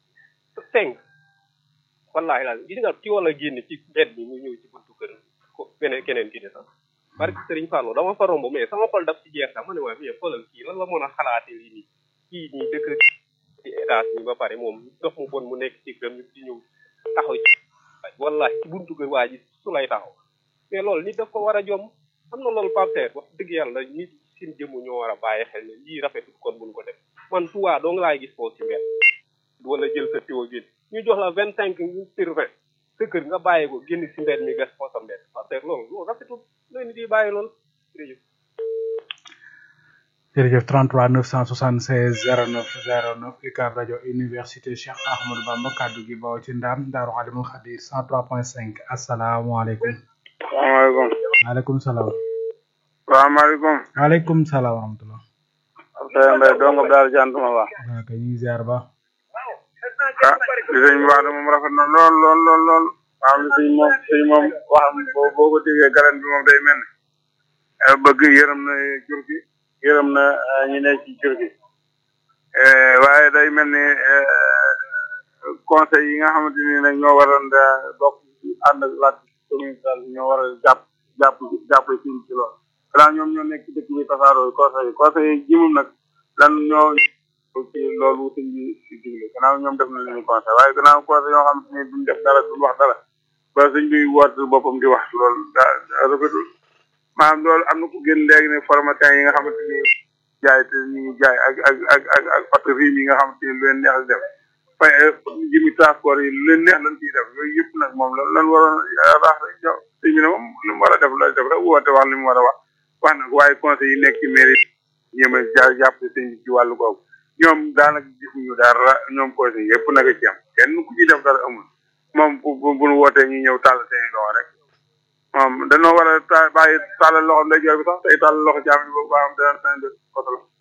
cinq wallaahi laa gis nga ci wala génn ci mbedd bi mu ñëw ci buntu kër ko beneen keneen ki de sax parce que Sëriñ Fallou dama fa romb mais sama xol daf ci jeex sax ma ne waa mais xoolal kii lan la mën a xalaate lii nii kii nii dëkk ci étage bi ba pare moom dox mu bon mu nekk ci kër di ñëw taxaw ci wallaahi ci buntu kër waa ji su lay taxaw mais loolu nit daf ko war a jom am na loolu Pape Seer wax dëgg yàlla nit seen jëmm ñoo war a bàyyi xel ne lii rafetul kon buñ ko def man tuwaa doo nga laay gis foofu ci mbedd wala jël sa tiwo génn ñu jox la vingt cinq sur vingt sa kër nga bàyyi ko génn si mbedd mi gas foo sa mbedd parce que loolu loolu rafetul loolu nit yi bàyyi loolu jërëjëf jërëjëf 33 976 09 09 UCAB rajo université Cheikh Ahmadou Bamba kaddu gi bawoo ci ndaam Daaru Alimul Xabiir 103.5 asalaamaaleykum. salaamaaleykum. maaleykum salaam. salaamaaleykum. waaleykum salaam wa rahmatulah. Abdoulaye Mbaye dongo daal jantuma ba. waaw kay ñu ngi ziar ba. ah li sëñ bi wax de moom rafet na lool lool lool lool. waaw li sëñ moom sëñ moom waxam boo boo ko déggee garan bi moom day mel ne. bëgg yërëm na jur gi yërëm na ñi ne ci jur gi. waaye day mel ni conseil yi nga xamante ni nag ñoo waroon da bokk ànd ak laaj communautaire ñoo war a jàpp jàpp jàppale ci ci loolu. xanaa ñoom ñoo nekk ci dëkk bi tasaaroo conseil yi conseil yi jimum nag lan ñoo ci loolu sëñ bi di digle gannaaw ñoom def na leen conseil waaye gannaaw conseil yoo xam ne duñ def dara duñ wax dara ba sëñ bi woote boppam di wax loolu daa rafetul maanaam loolu am na ku génn léegi ne formatin yi nga xamante ni jaay te ñu ngi jaay ak ak ak ak ak oto rim yi nga xamante ni lu leen neex di def fay jimi transport yi lu leen neex lañ ciy def yooyu yëpp nag moom lan lan waroon raax rek jox sëñ bi ne moom lu mu war a def lay def rek woote wax li mu war a wax wax nag waaye conseil yi nekk ci mairie ñoom a ja jàpp sëñ bi ci wàllu googu ñoom daanaka gisuñu dara ñoom conseil yëpp nag a ci am kenn ku ci def dara amul moom bu bu bu wootee ñu ñëw tàll seen loxo rek moom dañoo war a ta bàyyi tàllal loxo ndeyjoor bi sax tey tàllal loxo jaam bi boobu baaxam dana seen def koto la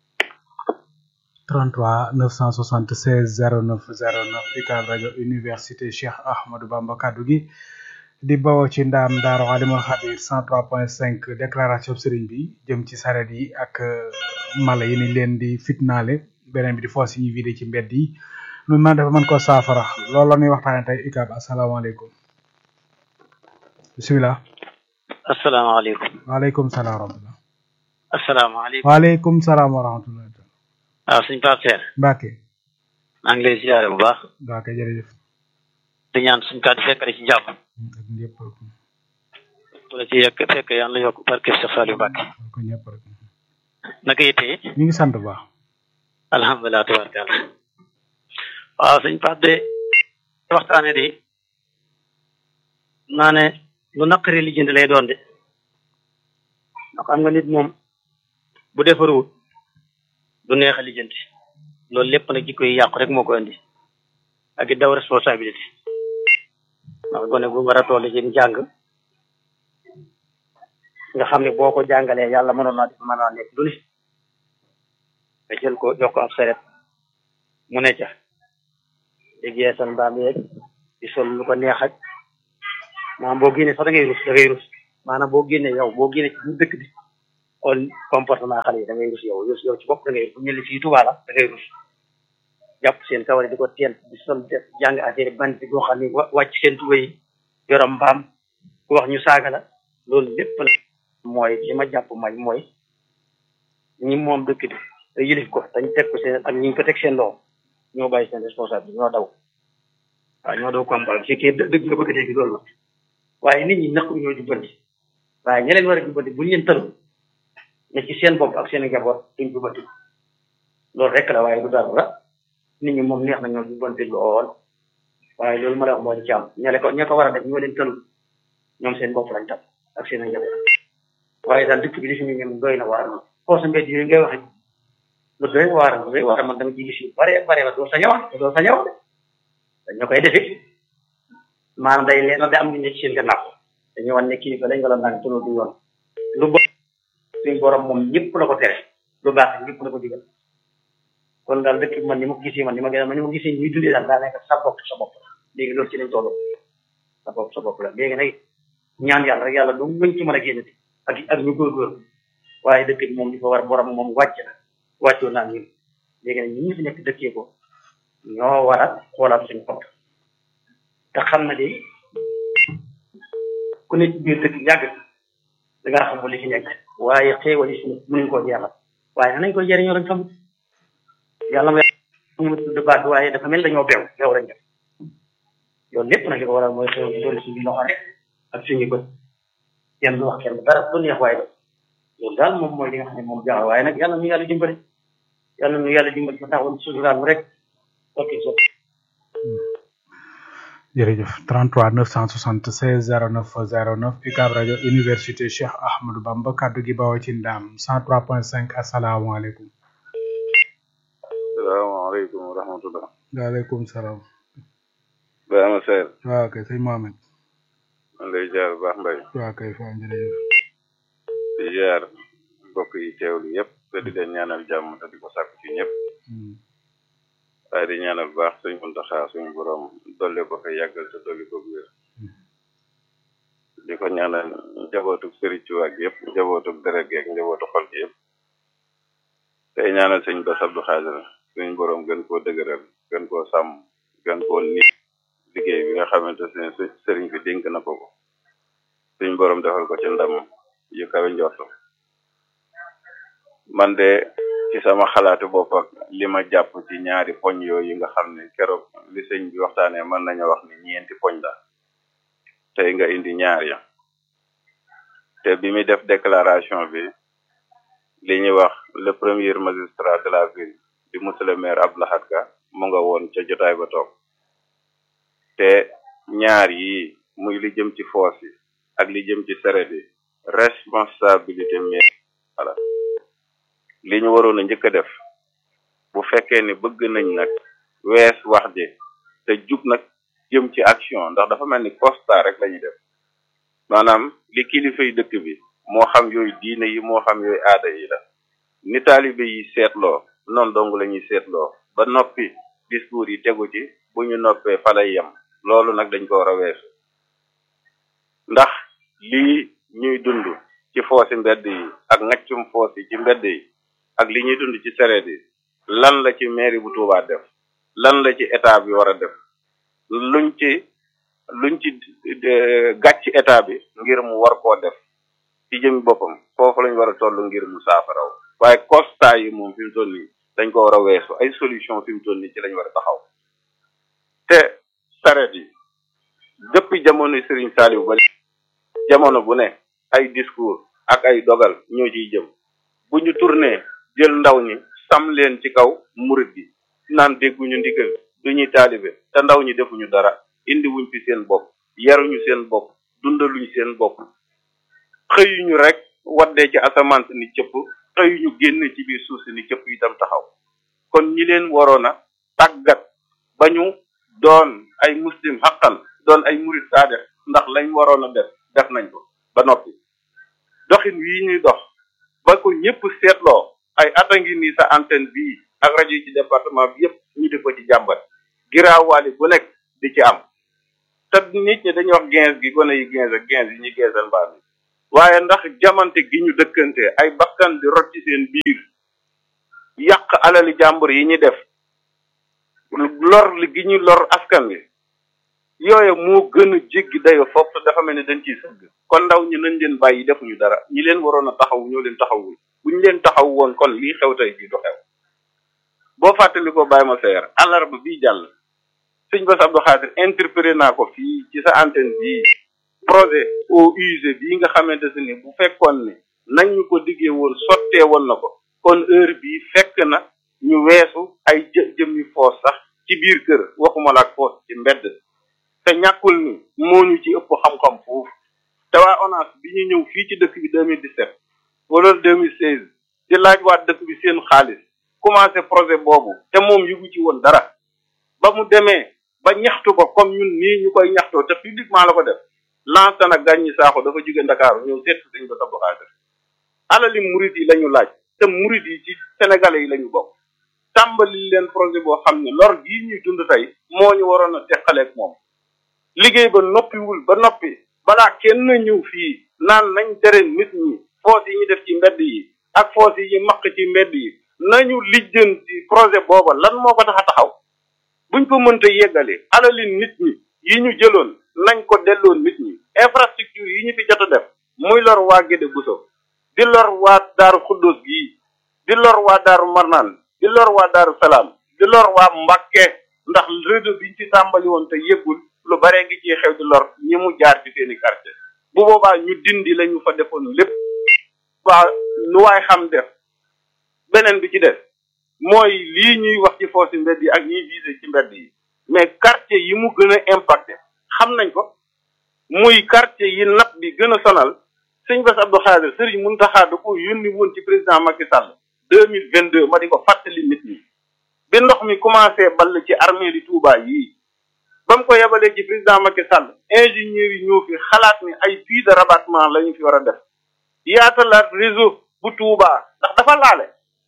33 976 09 09 UCAB rajo université Cheikh Ahmadou Bamba kaddu gi di bawoo ci ndaam Daaru Alimul Xabiir 103.5 déclaration sëriñ bi jëm ci saret yi ak mala yi ni leen di fitnaale beneen bi di foos yi ñuy vidé ci mbedd yi nu man dafa mën ko saafara loolu la ñuy waxtaane tey UCAB asalaamaaleykum bisimilah asalaamaaleykum waaleykum salaam wa rahmatulah asalaamaaleykum waaleykum salaam wa rahmatulah waaw suñ Pape Seer Mbacke maa ngi lay ziare bu baax Mbacke jërëjëf di ñaan suñ kàddu fekk ci jàmm ak ñëpp rek bu la ci yekk fekk yàlla yokk barke Cheikh Saliou Mbacke ko ñëpp rek naka yitte ñu ngi sant bu baax alhamdulilah tabaarkalla waaw suñ Pape de waxtaane de naa ne lu naqari lijjanti lay doon de ndax xam nga nit moom bu defaruwut du neex a lijjanti loolu lépp nag jikko yi yàqu rek moo ko indi ak it daw responsabilité ndax gone gu war a toll ci njàng nga xam ne boo ko jàngalee yàlla mënoon naa def mën naa nekk du ne nga jël ko jox ko ab saret mu ne ca dégg yeesal mbaam yeeg di sol lu ko neex ak maanaam boo génnee sax da ngay rus da ngay rus maanaam boo génnee yow boo génnee ci biir dëkk bi xool comportement xale yi da ngay rus yow yow ci bopp da ngay rus bu ñu ne fii Tuubaa la da ngay rus jàpp seen kawar di ko teel di sol def jàng affaire bant boo xam ne wàcc seen tuba yi yorom mbaam ku wax ñu saaga la loolu lépp la mooy li ma jàpp may mooy ñi moom dëkk bi te yilif ko dañ teg ko seen ak ñi ñu ko teg seen loxo ñoo bàyyi seen responsable ñoo daw waaw ñoo daw combat bu fekkee dëgg nga bëgg a dégg loolu la waaye nit ñi naq ñoo jubbanti waaye ña leen war a jubbanti buñu leen tëlu ne ci seen bopp ak seen njaboot duñ jubbanti loolu rek la waaye du dara nit ñi moom neex na ñoo jubbanti lool waaye loolu ma la wax moo di ci am ña ko ña ko war a def ñoo leen tëlu ñoom seen bopp lañ tam ak seen njaboot waaye daal dëkk bi li fi ñu ñoom doy na waar na foo sa mbedd yi ngay waxe lu doy waar lu doy waar man dama ci gis yu bare bare ba doo sa ñëwaat doo sa ñëw dañoo koy defi maanaam day leen da am ñu ne ci seen gannaaw dañu wan ne kilifa lañ wala naan tunu du yoon lu bon suñ borom moom ñëpp la ko tere lu baax ñëpp la ko digal kon daal dëkk bi man ni ma ko gisee man ni ma gën man ni ma gisee ñuy dundee daal daa nekk sa bopp sa bopp léegi loolu ci lañ toll sa bopp sa bopp la léegi nag ñaan yàlla rek yàlla lu muñ ci mën a génn ak ak ñu góorgóor waaye dëkk bi moom di fa war borom moom wàcc na wàccoo naa ñun léegi nag ñun ñu fi nekk dëkkee ko ñoo war a xoolaat suñu bopp te xam na de ku ne ci biir dëkk yàgg da ngaa xam li fi nekk waaye xéewal yi suñu mënuñ koo jeexal waaye nañ koy jëriñoo lañ xamut yàlla ma mu tudd baat waaye dafa mel dañoo beew beew lañ def yoon lépp nag li ko waral mooy xew doon suñu loxo rek ak suñu bët kenn du wax kenn dara du neex waaye def loolu daal moom mooy li nga xam ne moom jaaxal waaye nag yàlla nu yàlla dimbali yàlla nu yàlla dimbali ba taxawoon suturaal mu rek ok so jërëjëf 33 976 09 09 UCAB rajo université Cheikh Ahmadou Bamba kaddu gi bawoo ci ndaam 103.5 asalaamaaleykum. salaamaaleykum wa rahmatulah. waaleykum salaam. Baama Seydou. waaw kay sëñ Mohamed. man lay jaar bu baax mbay. waaw kay faa jërëjëf. di jaar mbokk yi teewlu yëpp te di leen ñaanal jàmm te di ko sàkk ci ñëpp. waaye di ñaanal bu baax suñ Muntaxa suñu borom dolli ko fa yàggal te dolli ko wér. di ko ñaanal njabootu sëriñ Tuubaa gi yëpp njabootu deret gi ak njabootu xol gi yëpp. tey ñaanal sëñ Bass Abdou Khadre suñu borom gën koo dëgëral gën koo sàmm gën koo nit liggéey bi nga xamante ne sëriñ bi dénk na ko ko suñu borom defal ko ci ndam yu kawe njortu man de ci sama xalaatu bopp ak li ma jàpp ci ñaari poñ yooyu nga xam ne keroog li sëñ bi waxtaanee mën nañu wax ni ñeenti poñ la tey nga indi ñaar ya te bi muy def déclaration bi li ñuy wax le premier magistrat de la ville di monsieur le maire Abdou Lahad Ka mu nga woon ca jotaay ba toog te ñaar yi muy li jëm ci foos yi ak li jëm ci seret yi responsabilité maire voilà li ñu waroon a njëkk a def bu fekkee ni bëgg nañ nag wees wax ji te jub nag jëm ci action ndax dafa mel ni constat rek la ñuy def maanaam li kilifa yi dëkk bi moo xam yooyu diine yi moo xam yooyu aada yi la ni taalibe yi seetloo noonu dong la ñuy seetloo ba noppi discours yi tegu ci bu ñu noppee fa lay yem loolu nag dañ ko war a weesu ndax lii ñuy dund ci foosi mbedd yi ak ngaccum foos yi ci mbedd yi ak li ñuy dund ci sereet yi lan la ci mairie bu Touba def lan la ci état bi war a def luñ ci luñ ci gàcc état bi ngir mu war koo def ci jëmi boppam foofu lañ war a toll ngir mu saafaraw waaye constat yi moom fi mu toll nii dañ ko war a weesu ay solution fi mu toll nii ci lañ war a taxaw te sareet yi depuis jamono Serigne Saliou ba jamono bu ne ay discours ak ay dogal ñoo ciy jëm bu ñu tourné jël ndaw ñi sam leen ci kaw murit gi naan dégguñu ndigal du ñuy taalibe te ndaw ñi defuñu dara indi wuñ fi seen bopp yaruñu seen bopp dundaluñ seen bopp xëyuñu rek waddee ci asamaan si ni cëpp xëyuñu génn ci biir suuf si ni cëpp itam taxaw kon ñi leen waroon a tàggat ba ñu doon ay muslim xaqan doon ay murit saade ndax lañ waroon a def def nañ ko ba noppi doxin wii ñuy dox ba ko ñëpp seetloo ay ata ngi nii sa antenne bii ak rajo yi ci département bi yëpp ñu di ko ci jàmbat giraawaali bu nekk di ci am te nit ñi dañuy wax quinze gi gone yi quinze ak quinze yi ñu geesal mbaam yi waaye ndax jamante gi ñu dëkkante ay bakkan di rot ci seen biir yàq alali jàmbur yi ñu def lor li gi ñu lor askan wi yooyu moo gën a jéggi dayo foofu te dafa mel ni dañ ciy sëgg kon ndaw ñi nañ leen bàyyi defuñu dara ñi leen waroon a taxaw ñoo leen taxawul buñ leen taxaw woon kon lii xew tey jii du xew boo fàttali ko bàyyi ma seer alarba bii jàll sëñ Bass Abdou Khadir interpellé naa ko fii ci sa antenne bii projet eaux usées bii nga xamante ne ni bu fekkoon ne nañ ñu ko diggee woon sottee woon na ko kon heure bii fekk na ñu weesu ay jë jëmmi foos sax ci biir kër waxuma la ak foos ci mbedd te ñàkkul ni moo ñu ci ëpp xam-xam foofu te waa ONAS bi ñu ñëw fii ci dëkk bi 2017 wala 2016 di laaj waa dëkk bi seen xaalis commencé projet boobu te moom yëgu ci woon dara ba mu demee ba ñaxtu ko comme ñun nii ñu koy ñaxtoo te publiquement la ko def lancé na gàññi saaxo dafa jóge Ndakaaru ñëw seet dañ ko Abdou Khadir alali murid yi la ñu laaj te murid yi ci sénégalais yi la ñu bokk tàmbali leen projet boo xam ne lor gii ñuy dund tey moo ñu waroon a teqaleeg moom liggéey ba noppiwul ba noppi balaa kenn ñëw fii naan nañ tere nit ñi foos yi ñu def ci mbedd yi ak foos yi ñu maq ci mbedd yi nañu lijjanti projet booba lan moo ko tax a taxaw buñ ko mënta yeggali alali nit ñi yi ñu jëloon nañ ko delloo nit ñi infrastructure yi ñu fi jot a def muy lor waa Gédé Bousso di lor waa Daaru Xuddoos gii di lor waa Daaru Marnaan di lor waa Daaru Salaam di lor waa Mbàkke ndax réseau biñ ci tàmbali woon te yëggul lu bare ngi ci xew di lor ñi mu jaar ci seeni quartier bu boobaa ñu dindi lañu fa defoon lépp waa nu waay xam def beneen bi ci def mooy lii ñuy wax ci foosi mbedd yi ak ñiy visé ci mbedd yi mais quartier yi mu gën a impacté xam nañ ko muy quartier yi napp bi gën a sonal sëñ Bass Abdou Khadir Serigne Mountakha da ko yónni woon ci président Macky Sall deux mille vingt deux ma di ko fàttali nit ñi bi ndox mi commencé ball ci armée di Touba yii ba mu ko yebalee ci président Macky Sall ingénieurs yi ñoo fi xalaat ni ay puits de rabattement la ñu fi war a def yaatalaat réseau bu Touba ndax dafa laale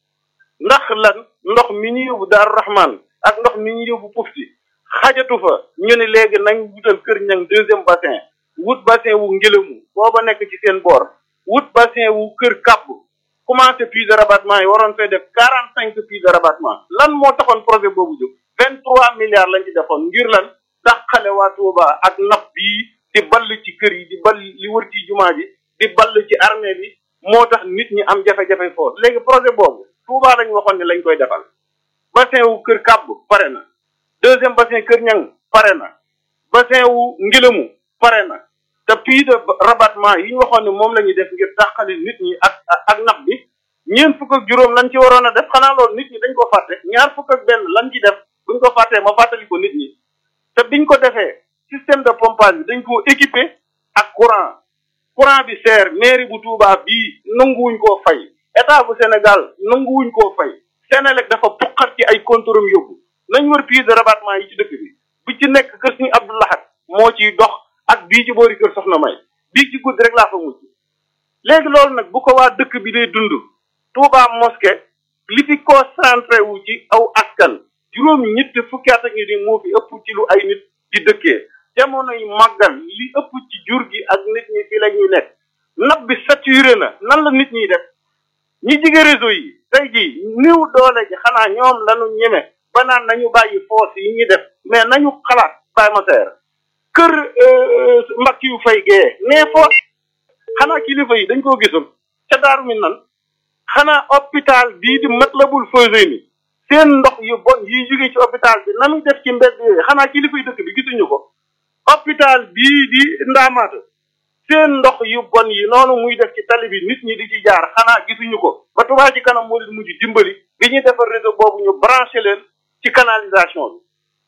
ndax lan ndox mi ñu yóbbu Daaru Rahman ak ndox mi ñu yóbbu Pufti xajatu fa ñu ne léegi nañ wutal kër ñang deuxième bassin wut bassin wu ngelamu booba nekk ci seen boor wut bassin wu kër kàbb commencé puits de rabattement yi waroon fee def quarante cinq puits de rabattement lan moo taxoon projet boobu jóg vingt trois milliards lañ ci defoon ngir lan dàqale waa Touba ak napp bii di ball ci kër yi di ball li wër ci jumaa ji di ball ci armée bi moo tax nit ñi am jafe-jafe foofu léegi projet boobu Touba lañ waxoon ne lañ koy defal bassin wu kër kàbb pare na deuxième bassin kër ñang pare na bassin wu ngilamu pare na te puits de rabattement yi ñu waxoon ne moom la ñuy def ngir dàqali nit ñi ak ak napp bi ñeent fukk ak juróom lañ ci waroon a def xanaa loolu nit ñi dañ ko fàtte ñaar fukk ak benn lañ ci def buñ ko fàttee ma fàttali ko nit ñi te biñ ko defee système de pompage bi dañ koo équipé ak courant courant bi seer mairie bu Touba bii nanguwuñ koo fay état bu Sénégal nanguwuñ koo fay Sénélec dafa puqat ci ay contrôle yóbbu nañ wër puits de rabattement yi ci dëkk bi bi ci nekk kër suñu Abdou Lahad moo ciy dox ak bii ci boori kër Soxna May bii ci guddi rek laa fa mujj léegi loolu nag bu ko waa dëkk bi dee dund Touba mosquée li fi concentré wu ci aw askan juróom ñett fukki at ngi ni moo fi ëpp ci lu ay nit di dëkkee jamono yi màggal li ëpp ci jur gi ak nit ñi fi la ñuy nekk nab bi saturé na nan la nit ñiy def ñi jige réseau yi tey jii niw doole ji xanaa ñoom lañu ñeme ba naan nañu bàyyi foos yi ñuy def mais nañu xalaat bàyyi ma seer kër mbakk yu fay gee nee foos xanaa kilifa yi dañ koo gisul ca daaru mi nan xanaa hôpital bii di Matlaboul Fawzeyni seen ndox yu bon yiy jóge ci hôpital bi na muy def ci mbedd yooyu xanaa kilifa yi dëkk bi gisuñu ko hôpital bii di Ndaamaata seen ndox yu bon yi noonu muy def ci tali bi nit ñi di ci jaar xanaa gisuñu ko ba Touba ci kanam moo leen mujj dimbali bi ñuy defar réseau boobu ñu branché leen ci canalisation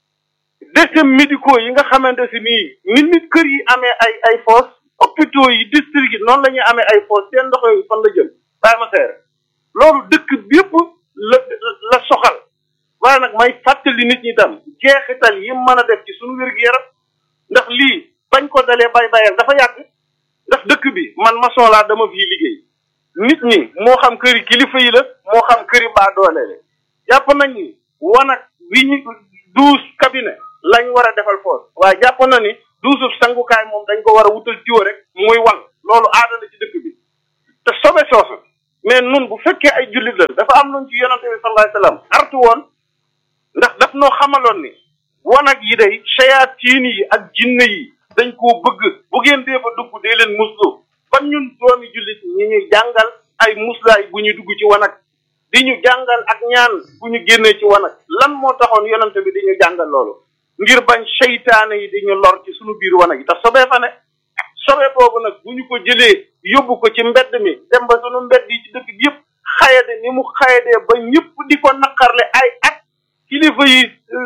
bi déchets médicaux yi nga xamante si nii nit nit kër yi amee ay ay fosse hôpitaux yi district yi noonu la ñuy amee ay fosse seen ndox yooyu fan la jëm bàyyi ma seer loolu dëkk bi yëpp la la soxal waaye nag may fàttali nit ñi tam jeexital yi mën a def ci suñu wér-gu-yaram ndax lii bañ ko dalee bay bayal dafa yàgg ndax dëkk bi man maçon laa dama fii liggéey nit ñi moo xam këri kilifa yi la moo xam këri baa doole la jàpp nañ ni wanag wi ñu douze cabinet lañ war a defal foos waaye jàpp na ni douze sangukaay moom dañ ko war a wutal tiwo rek muy wal loolu aada la ci dëkk bi te sobe soosu mais nun bu fekkee ay jullit la dafa am luñ ci yonante bi sallallahu alayhi wasallam artu woon ndax daf noo xamaloon ni wanag yi day shayatiin yi ak jinne yi dañ koo bëgg bu ngeen dee fa dugg dee leen muslu ban ñun doomi jullit ñi ñuy jàngal ay muslaay bu ñu dugg ci wanag di ñu jàngal ak ñaan bu ñu génnee ci wanag lan moo taxoon yonante bi di ñu jàngal loolu ngir bañ seytaane yi di ñu lor ci suñu biir wanag yi tax sobee fa ne sobe boobu nag bu ñu ko jëlee yóbbu ko ci mbedd mi dem ba sunu mbedd yi ci dëkk bi yëpp xayade ni mu xayadee ba ñëpp di ko naqarle ay at kilifa yi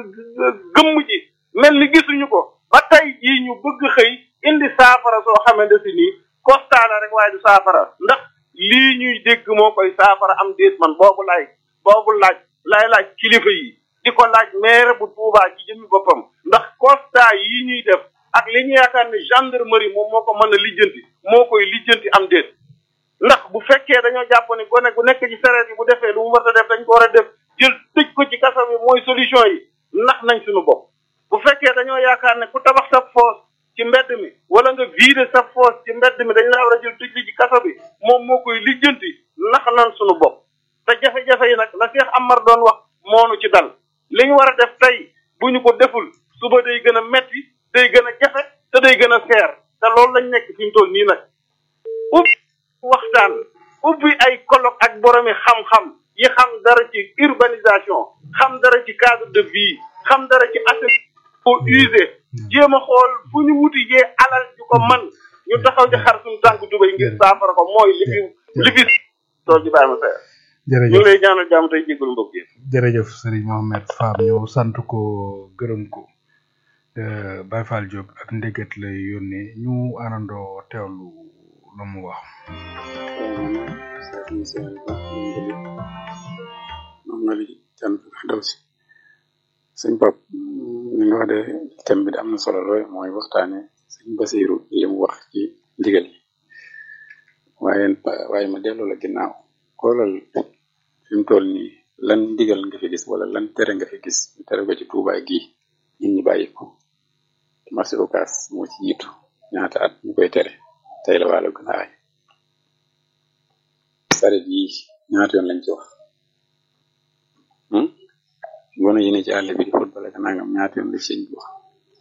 gëmm ji mel ni gisuñu ko ba tey jii ñu bëgg xëy indi saafara soo xamante si nii constat la rek waaye du saafara ndax lii ñuy dégg moo koy saafara am déet man boobu laay boobu laaj lay laaj kilifa yi di ko laaj maire bu Tuubaa ci jëmmi boppam ndax constat yi ñuy def ak li ñu yaakaar ne gendarmerie moom moo ko mën a lijjanti moo koy lijjanti am déet ndax bu fekkee dañoo jàpp ne gone gu nekk ci sareet yi bu defee lu mu war a def dañ ko war a def jël tëj ko ci kaso bi mooy solution yi nax nañ suñu bopp bu fekkee dañoo yaakaar ne ku tabax sa foos ci mbedd mi wala nga vider sa foos ci mbedd mi dañ la war a jël tëj li ci kaso bi moom moo koy lijjanti nax nañ suñu bopp te jafe-jafe yi nag la Cheikh Amar doon wax moonu ci dal li ñu war a def tey bu ñu ko deful suba day gën a metti day gën a jafe te day gën a seer te loolu lañ nekk fi mu toll nii nag ubbi waxtaan ubbi ay colloque ak boromi xam-xam yi xam dara ci urbanisation xam dara ci cadre de vie xam dara ci assainissement usé jéem a xool fu ñu wuti jee alal ju ko man ñu taxaw ci xar suñu tànk dubay ngir saafara ko mooy li fi li fi tool ji bàyyi ma seer ñu ngi lay ñaanal jàmm tey jégalu mbokk yi jërëjëf Serigne Mohamed Fam ñu sant ko gërëm ko Baye Fall Diop ak ndégat lay yónnee ñu àndandoo teewlu lu mu wax. moom nga li can daw si sëñ Pap li nga wax de thème bi de am na solo lool mooy waxtaane sëñ Basiru li mu wax ci ndigal yi waaye waaye ma delloo la ginnaaw xoolal fi mu toll nii lan ndigal nga fi gis wala lan tere nga fi gis ñu tere ko ci Tuubaa gi nit ñi bàyyi ko marché Ocass moo ci jiitu ñaata at ñu koy tere tey la wàllu gën a aay saret yi ñaata yoon lañ ci wax gone yi ne ci àll bi di football ak nangam ñaata yoon la ci sëñ bi wax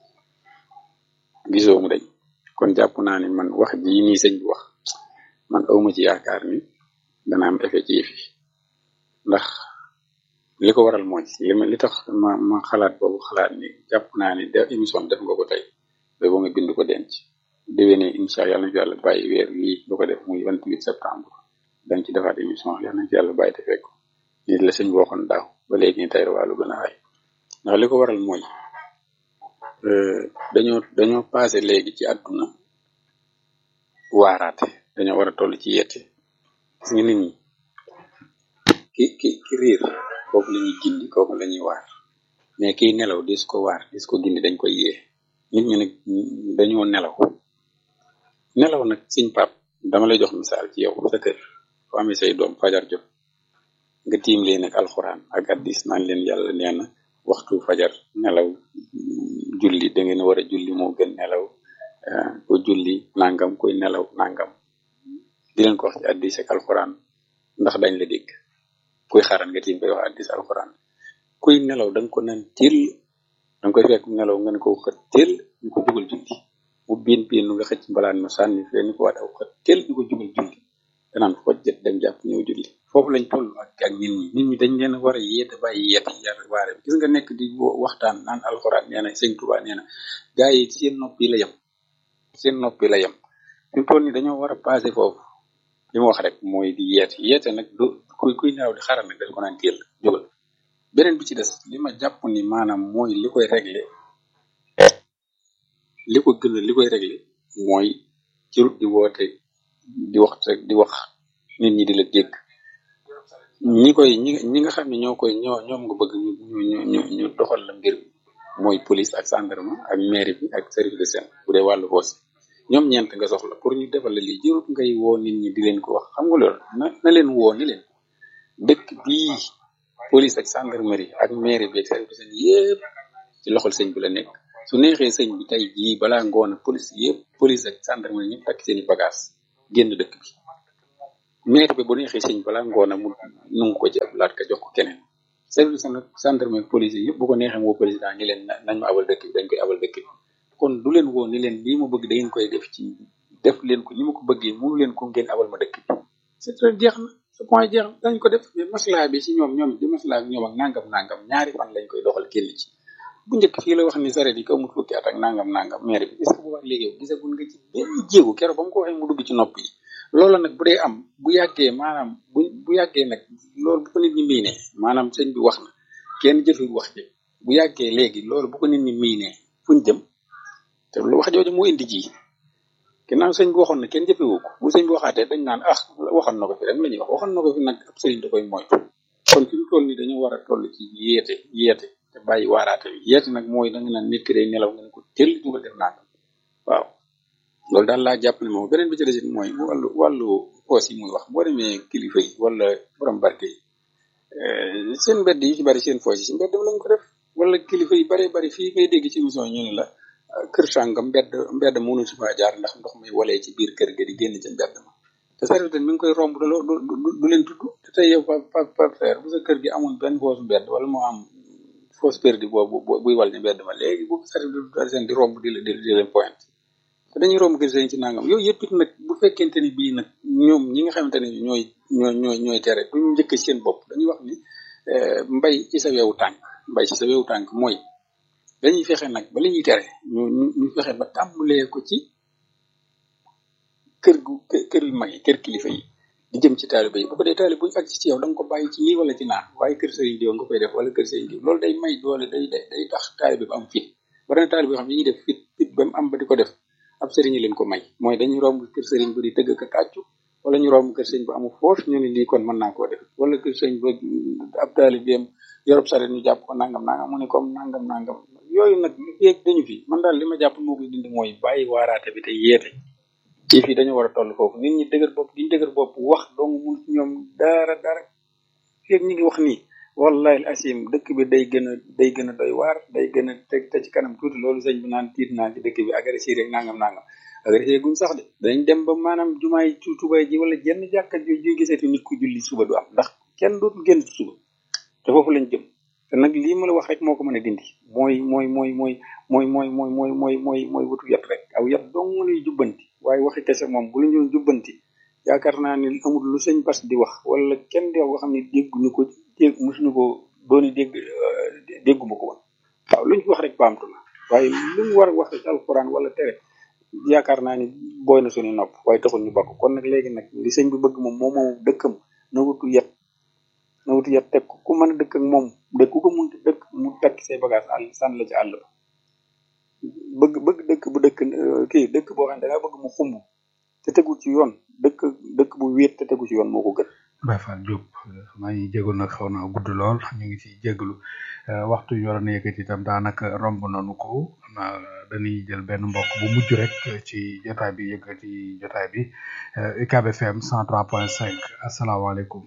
gisoo mu dañ kon jàpp naa ni man wax ji nii sëñ bi wax man awma ci yaakaar ni dana am effet ci yëf yi ndax li ko waral mooy li ma li tax ma ma xalaat boobu xalaat ni jàpp naa ni def émission def nga ko tey ba boo nga bind ko denc déwéne incha yàlla na ci yàlla bàyyi weer wii nga ko def muy vingt huit septembre dañ ci defaat émission yàlla na ci yàlla bàyyi te fekk ni la sëñ bi waxoon daaw ba léegi ni tey wàllu gën a ay ndax li ko waral mooy dañoo dañoo passé léegi ci àdduna waaraate dañoo war a toll ci yette gis nga nit ñi ki ki ki riir kooku la ñuy gindi kooku la ñuy waar mais kiy nelaw dis ko waar dis ko gindi dañ koy yee nit ñi nag dañoo nelaw nelaw nag siñ pap dama lay jox misaal ci yow sa kër foo amee say doom fajar jot nga tiim leen ak alxuraan ak addis naan leen yàlla nee na waxtu fajar nelaw julli da ngeen war a julli moo gën nelaw ko julli nangam koy nelaw nangam di leen ko wax ci addis ak alxuraan ndax dañ la dégg kuy xaaran nga tiim koy wax addis alxuraan kuy nelaw da nga ko naan til da nga koy fekk nelaw nga ne ko xët til ñu ko jugal julli mu biin biin nga xëcc mbalaan ma sànni fee ñu ko waat aw xët til ñu ko jugal julli danaan fojjet dem jàpp ñëw julli foofu lañ toll ak ak nit ñi nit ñi dañ leen war a yeete bàyyi yeete yar waare gis nga nekk di waxtaan naan alxuraan nee na sëñ Tuubaa nee na gaa yi seen noppi la yem seen noppi la yem fi mu toll nii dañoo war a passé foofu li ma wax rek mooy di yeete yeete nag du kuy kuy nelaw di xaral nag dañ ko naan téel jógal beneen bi ci des li ma jàpp ni maanaam mooy li koy régler li ko gën a li koy régler mooy cirut di woote di wax rek di wax nit ñi di la dégg ñi koy ñi ñi nga xam ne ñoo koy ñoo ñoom nga bëgg ñu ñu ñu ñu doxal la mbir mooy police ak gendarme ak mairie bi ak service de scène bu dee wàllu foos ñoom ñeent nga soxla pour ñu defal la lii jërut ngay woo nit ñi di leen ko wax xam nga loolu na na leen woo ni leen dëkk bii police ak gendarmerie ak mairie bi ak service de scène yépp ci loxol sëñ bi la nekk su neexee sëñ bi tey jii balaa ngoon police yépp police ak gendarmerie ñëpp takk seeni bagage génn dëkk bi maire bi bu neexee sëñ balaa ngoona mu nungu ko ci ab laat ka jox ko keneen service nag gendarmerie police yëpp bu ko neexee woo président ni leen nañ ma abal dëkk bi dañ koy abal dëkk bi kon du leen woo ni leen lii ma bëgg da ngeen koy def ci def leen ko ni ma ko bëggee mënu leen ko ngeen abal ma dëkk bi c'est très jeex na ce point jeex na dañ ko def mais maslaa bi ci ñoom ñoom di maslaa bi ñoom ak nangam nangam ñaari fan lañ koy doxal kenn ci bu njëkk fii la wax ni saret yi ko amul fukki at ak nangam nangam maire bi est-ce que bu wax léegi yow gisagul nga ci benn jéego keroog ba mu ko waxee mu dugg ci nopp yi loolu nag bu dee am bu yàggee maanaam bu bu yàggee nag loolu bu ko nit ñi miinee maanaam sëñ bi wax na kenn jëfewul wax ji bu yàggee léegi loolu bu ko nit ñi miinee fuñ jëm te lu wax jooju moo indi ji ginnaaw sëñ bi waxoon na kenn jëfewu ko bu sëñ bi waxaatee dañ naan ah waxoon na ko fi rek la ñuy wax waxoon na ko fi nag ab sëriñ da koy moytu kon fi mu toll nii dañoo war a toll ci yeete yeete te bàyyi waaraate bi yeete nag mooy da nga naan nit ki day nelaw nga ne ko teel dugal def nangam waaw loolu daal laa jàpp ne moom beneen bi ci des mooy wàllu wàllu poos yi muy wax boo demee kilifa yi wala borom barke yi seen mbedd yi ci bari seen poos yi ci mbedd lañ ko def wala kilifa yi bari bari fii ngay dégg ci émission ñu ne la kër sàngam mbedd mbedd mënu si faa jaar ndax ndox may walee ci biir kër ga di génn ci mbedd ma te service mi ngi koy romb du du leen tudd te tey yow pa pa pa frère bu sa kër gi amoon benn foosu mbedd wala moo am fausse perdu boobu buy wal ni mbedd ma léegi bu service seen di romb di la di leen point te dañuy romb kër sëriñ ci nangam yooyu yëpp it nag bu fekkente ni bii nag ñoom ñi nga xamante ne ñooy ñooy ñooy ñooy tere duñu njëkk seen bopp dañuy wax ni mbay ci sa wewu tànk mbay ci sa wewu tànk mooy dañuy fexe nag ba li ñuy tere ñu ñu fexe ba tàmbalee ko ci kër gu kër yu mag yi kër kilifa yi di jëm ci taalibe yi bu ko dee taalibe bu ñu agsi ci yow da nga ko bàyyi ci nii wala ci naan waaye kër sëriñ diw nga koy def wala kër sëriñ diw loolu day may doole day day day tax taalibe bi am fit bari na taalibe xam ne ñuy def fit fit ba mu am ba di ko def ab sëriñ leen ko may mooy dañuy romb kër sëriñ bu di tëgg ka tàccu wala ñu romb kër sëriñ bu amul force ñu ne lii kon mën naa koo def wala kër sëriñ ba ab taalibeem yorob saret ñu jàpp ko nangam nangam mu ne comme nangam nangam yooyu nag yéeg dañu fi man daal li ma jàpp moo koy dindi mooy bàyyi waaraate bi te yeete ci fii dañu war a toll foofu nit ñi dëgër bopp diñu dëgër bopp wax dong mun ci ñoom dara dara feeg ñi ngi wax nii wallahi asim dëkk bi day gën a day gën a doy waar day gën a teg te ci kanam tuuti loolu sëñ bi naan tiit naa ci dëkk bi agressé rek nangam nangam agressé guñ sax de dañ dem ba maanaam jumaay tubay ji wala jenn jàkka ju ju gisati nit ku julli suba du am ndax kenn dootul génn ci suba te foofu lañ jëm te nag lii ma la wax rek moo ko mën a dindi mooy mooy mooy mooy mooy mooy mooy mooy mooy mooy mooy wutu yat rek aw yat dong lay jubbanti waaye waxi kese moom bu la ñu jubbanti yaakaar naa ne amul lu sëñ bas di wax wala kenn di wax boo xam ne dégguñu ko dégg mosuñu ko dooni dégg dégguma ko woon waaw lu ñu wax rek baamtu na waaye lu ñu war a wax ci alxuraan wala tere yaakaar naa ni booy na suñu nopp waaye taxul ñu bakk kon nag léegi nag li sëñ bi bëgg moom moo moom dëkkam na wutu yet na wutu yet teg ko ku mën a dëkk ak moom dëkk ku ko munti dëkk mu tekk say bagage àll sànni la ci àll ba bëgg bëgg dëkk bu dëkk kii dëkk boo xam ne da ngaa bëgg mu xumb te tegu ci yoon dëkk dëkk bu wéet te tegu ci yoon moo ko gën Baye Fall Diop maa ngi jégalu nag xaw naa gudd lool ñu ngi ciy jégalu waxtu ñu waroon a yëkkati itam daanaka romb nañu ko naa dañuy jël benn mbokk bu mujj rek ci jotaay bi yëkkati jotaay bi UCAB FM 103.5 asalaamaaleykum.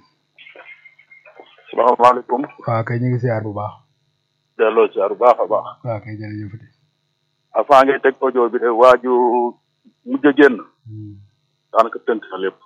salaamaaleykum. waaw kay ñu ngi siyaar bu baax. delloo siyaar bu baax a baax. waaw kay jërëjëfati. avant ngay teg audio bi de waaju mujj a génn. daanaka tënk na lépp.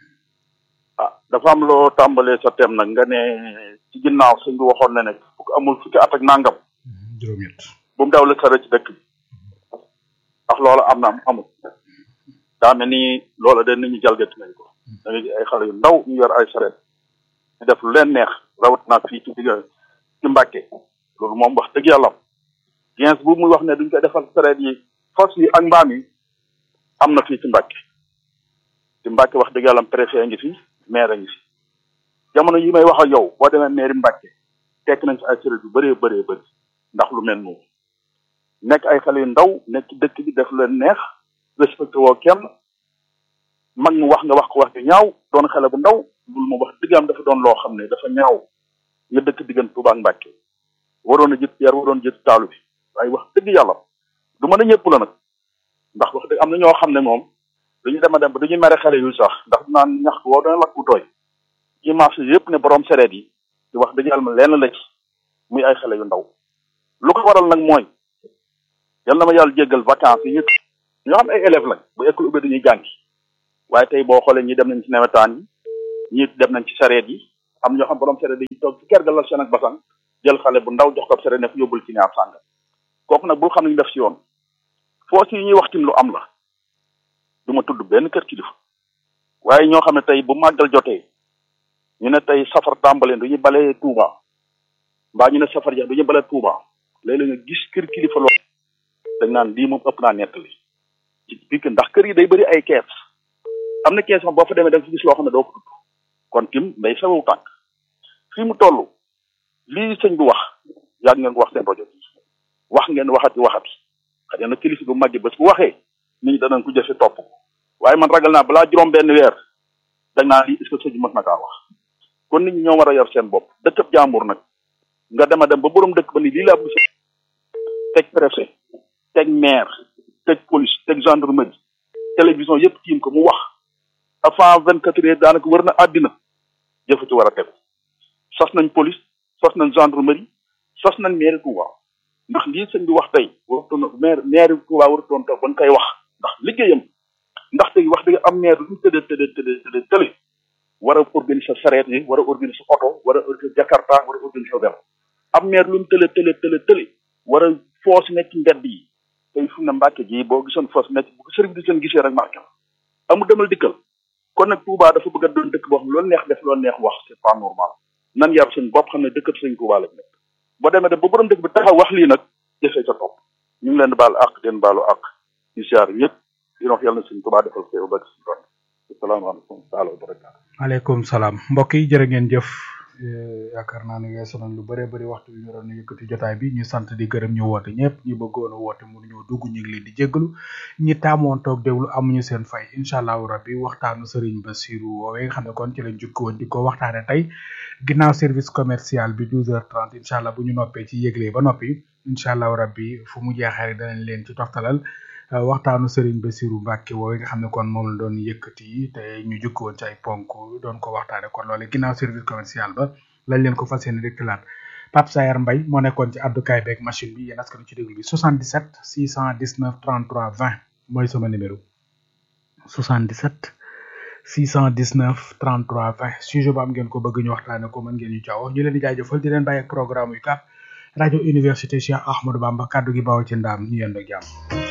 ah dafa am loo tàmbalee sa tem nag nga ne ci ginnaaw sëñ bi waxoon na ne fukk amul fukki at ak nangam. juróom-ñett. bu mu dawle sare ci dëkk bi. ndax loola am na am amul. daa mel ni loola de nit ñi jalgati nañ ko. da nga gis ay xale yu ndaw ñu yor ay saret ñu def lu leen neex rawat naa fii ci digg ci Mbàkke loolu moom wax dëgg yàlla gens bu muy wax ne duñ koy defal saret yi fas yi ak mbaam yi am na fii ci Mbàkke ci Mbàkke wax dëgg yàlla préfet ngi fi maire ngi fi jamono yi may wax ak yow boo demee mairie Mbàkke tekk nañ ci ay saret yu bëree bëree bëri ndax lu mel noonu nekk ay xale yu ndaw nekk ci dëkk bi def leen neex respecté woo kenn mag mu wax nga wax ko wax ju ñaaw doon xale bu ndaw loolu moom wax dëgg am dafa doon loo xam ne dafa ñaaw nga dëkk diggante Tuuba ak Mbàkke waroon a jët yar waroon jët taalu bi waaye wax dëgg yàlla du mën a ñëpp la nag ndax wax dëgg am na ñoo xam ne moom dañu dem a dem ba dañuy mere xale yu sax ndax naan ñax woo dana lakk bu tooy ci marché yëpp ne borom sereet yi di wax dëgg yàlla ma lenn la ci muy ay xale yu ndaw lu ko waral nag mooy yal na ma yàlla jéggal vacances yi ñëpp ñoo xam ay élèves lañ bu école ubbi dañuy jàngi waaye tey boo xoolee ñi dem nañ ci nawetaan yi ñi dem nañ ci sareet yi am ñoo xam borom sareet yi toog ci kër ga la seen ak basang jël xale bu ndaw jox ko ab sareet ne ko yóbbul ci ñaar sànga kooku nag bul xam ne ñu def si yoon foos yi ñuy wax tim lu am la du ma tudd benn kër kilifa waaye ñoo xam ne tey bu màggal jotee ñu ne tey safar tàmbaleen du ñu balee Touba mbaa ñu ne safar ja du ñu balee Touba léeg-léeg nga gis kër kilifa lool dañ naan lii moom ëpp naa nettali ci biir ndax kër yi day bëri ay kees am na kees moom boo fa demee da nga fi gis loo xam ne doo ko tudd kon tim day sawewu tànk fii mu toll lii sëñ bi wax yàgg ngeen ko wax seen rajo bi wax ngeen waxati waxati xëy na kilifa bu màgg bés bu waxee nit ñi danañ ko jëfe topp ko waaye man ragal naa balaa juróom benn weer dañ naa lii est-ce que sëñ bi mën na kaa wax kon nit ñi ñoo war a yor seen bopp dëkkab jàmbur nag nga dem a dem ba borom dëkk ba ni lii laa bëgg teg préfet teg maire teg police teg gendarmerie télévision yëpp tiim ko mu wax avant vingt quatre heures daanaka wër na àddina jëfa ci war a tegu sos nañ police sos nañ gendarmerie sos nañ maire Touba ndax lii sëñ bi wax tey warutoon maire maire Touba warutoon toog ban koy wax ndax liggéeyam ndax tey wax dëgg am maire lu mu tëddee tëddee tëddee tëddee tële war a organiser sareet yi war a organiser oto war a organiser jakarta war a organiser vélo am maire lu mu tële tële tële tële war a foos nekk ci mbedd yi tey fu ne Mbàkke gi boo gisoon foos nekk bu ko sëriñ bi seen gisee rek marqué amu demal dikkal kon nag Touba dafa bëgg a doon dëkk boo xam loolu neex def loolu neex wax c'est pas normal nan yar suñ bopp xam ne dëkkat sëñ Touba lañ nekk boo demee dem ba borom dëkk bi taxaw wax lii nag jëfee ca topp ñu ngi leen di baal àq den baalu àq di siyaar ñëpp di wax yàlla na sëñ Touba defal ko ba ci doon asalaamaaleykum taala wa barakaatu aleykum salaam mbokk yi jërë ngeen jëf yaakaar naa ne weesu nañ lu bëree bëri waxtu bi ñu doon yëkkati jotaay bi ñu sant di gërëm ñu woote ñëpp ñi bëggoon a woote mënu ñoo dugg ñu ngi leen di jéggalu ñi taamoon toog déglu amuñu seen fay incha allahu rabbi waxtaanu Serigne Bassirou woowee nga xam ne kon ci lañ jukki woon di ko waxtaane tey ginnaaw service commercial bi 12h30 incha allah bu ñu noppee ci yëgle ba noppi incha allahu rabbi fu mu jeexee rek danañ leen ci toftalal waxtaanu Serigne Bassirou Mbacke woowee nga xam ne kon moom la doon yëkkati te ñu jukki woon ci ay ponk doon ko waxtaane kon loole ginnaaw service commercial ba lañ leen ko fas yéene rek Pape Sayar Mbaye moo nekkoon ci àddukaay beeg machine bi yéen askan ci déglu bi 77 619 33 20 mooy sama numéro 77 619 33 20 sujet bu am ngeen ko bëgg ñu waxtaane ko mën ngeen ñu caaw ñu leen di jaajëfal di leen bàyyi ak programme yu kap rajo université Cheikh Ahmadou Bamba kaddu gi bawoo ci ndaam ñu yendoo jàmm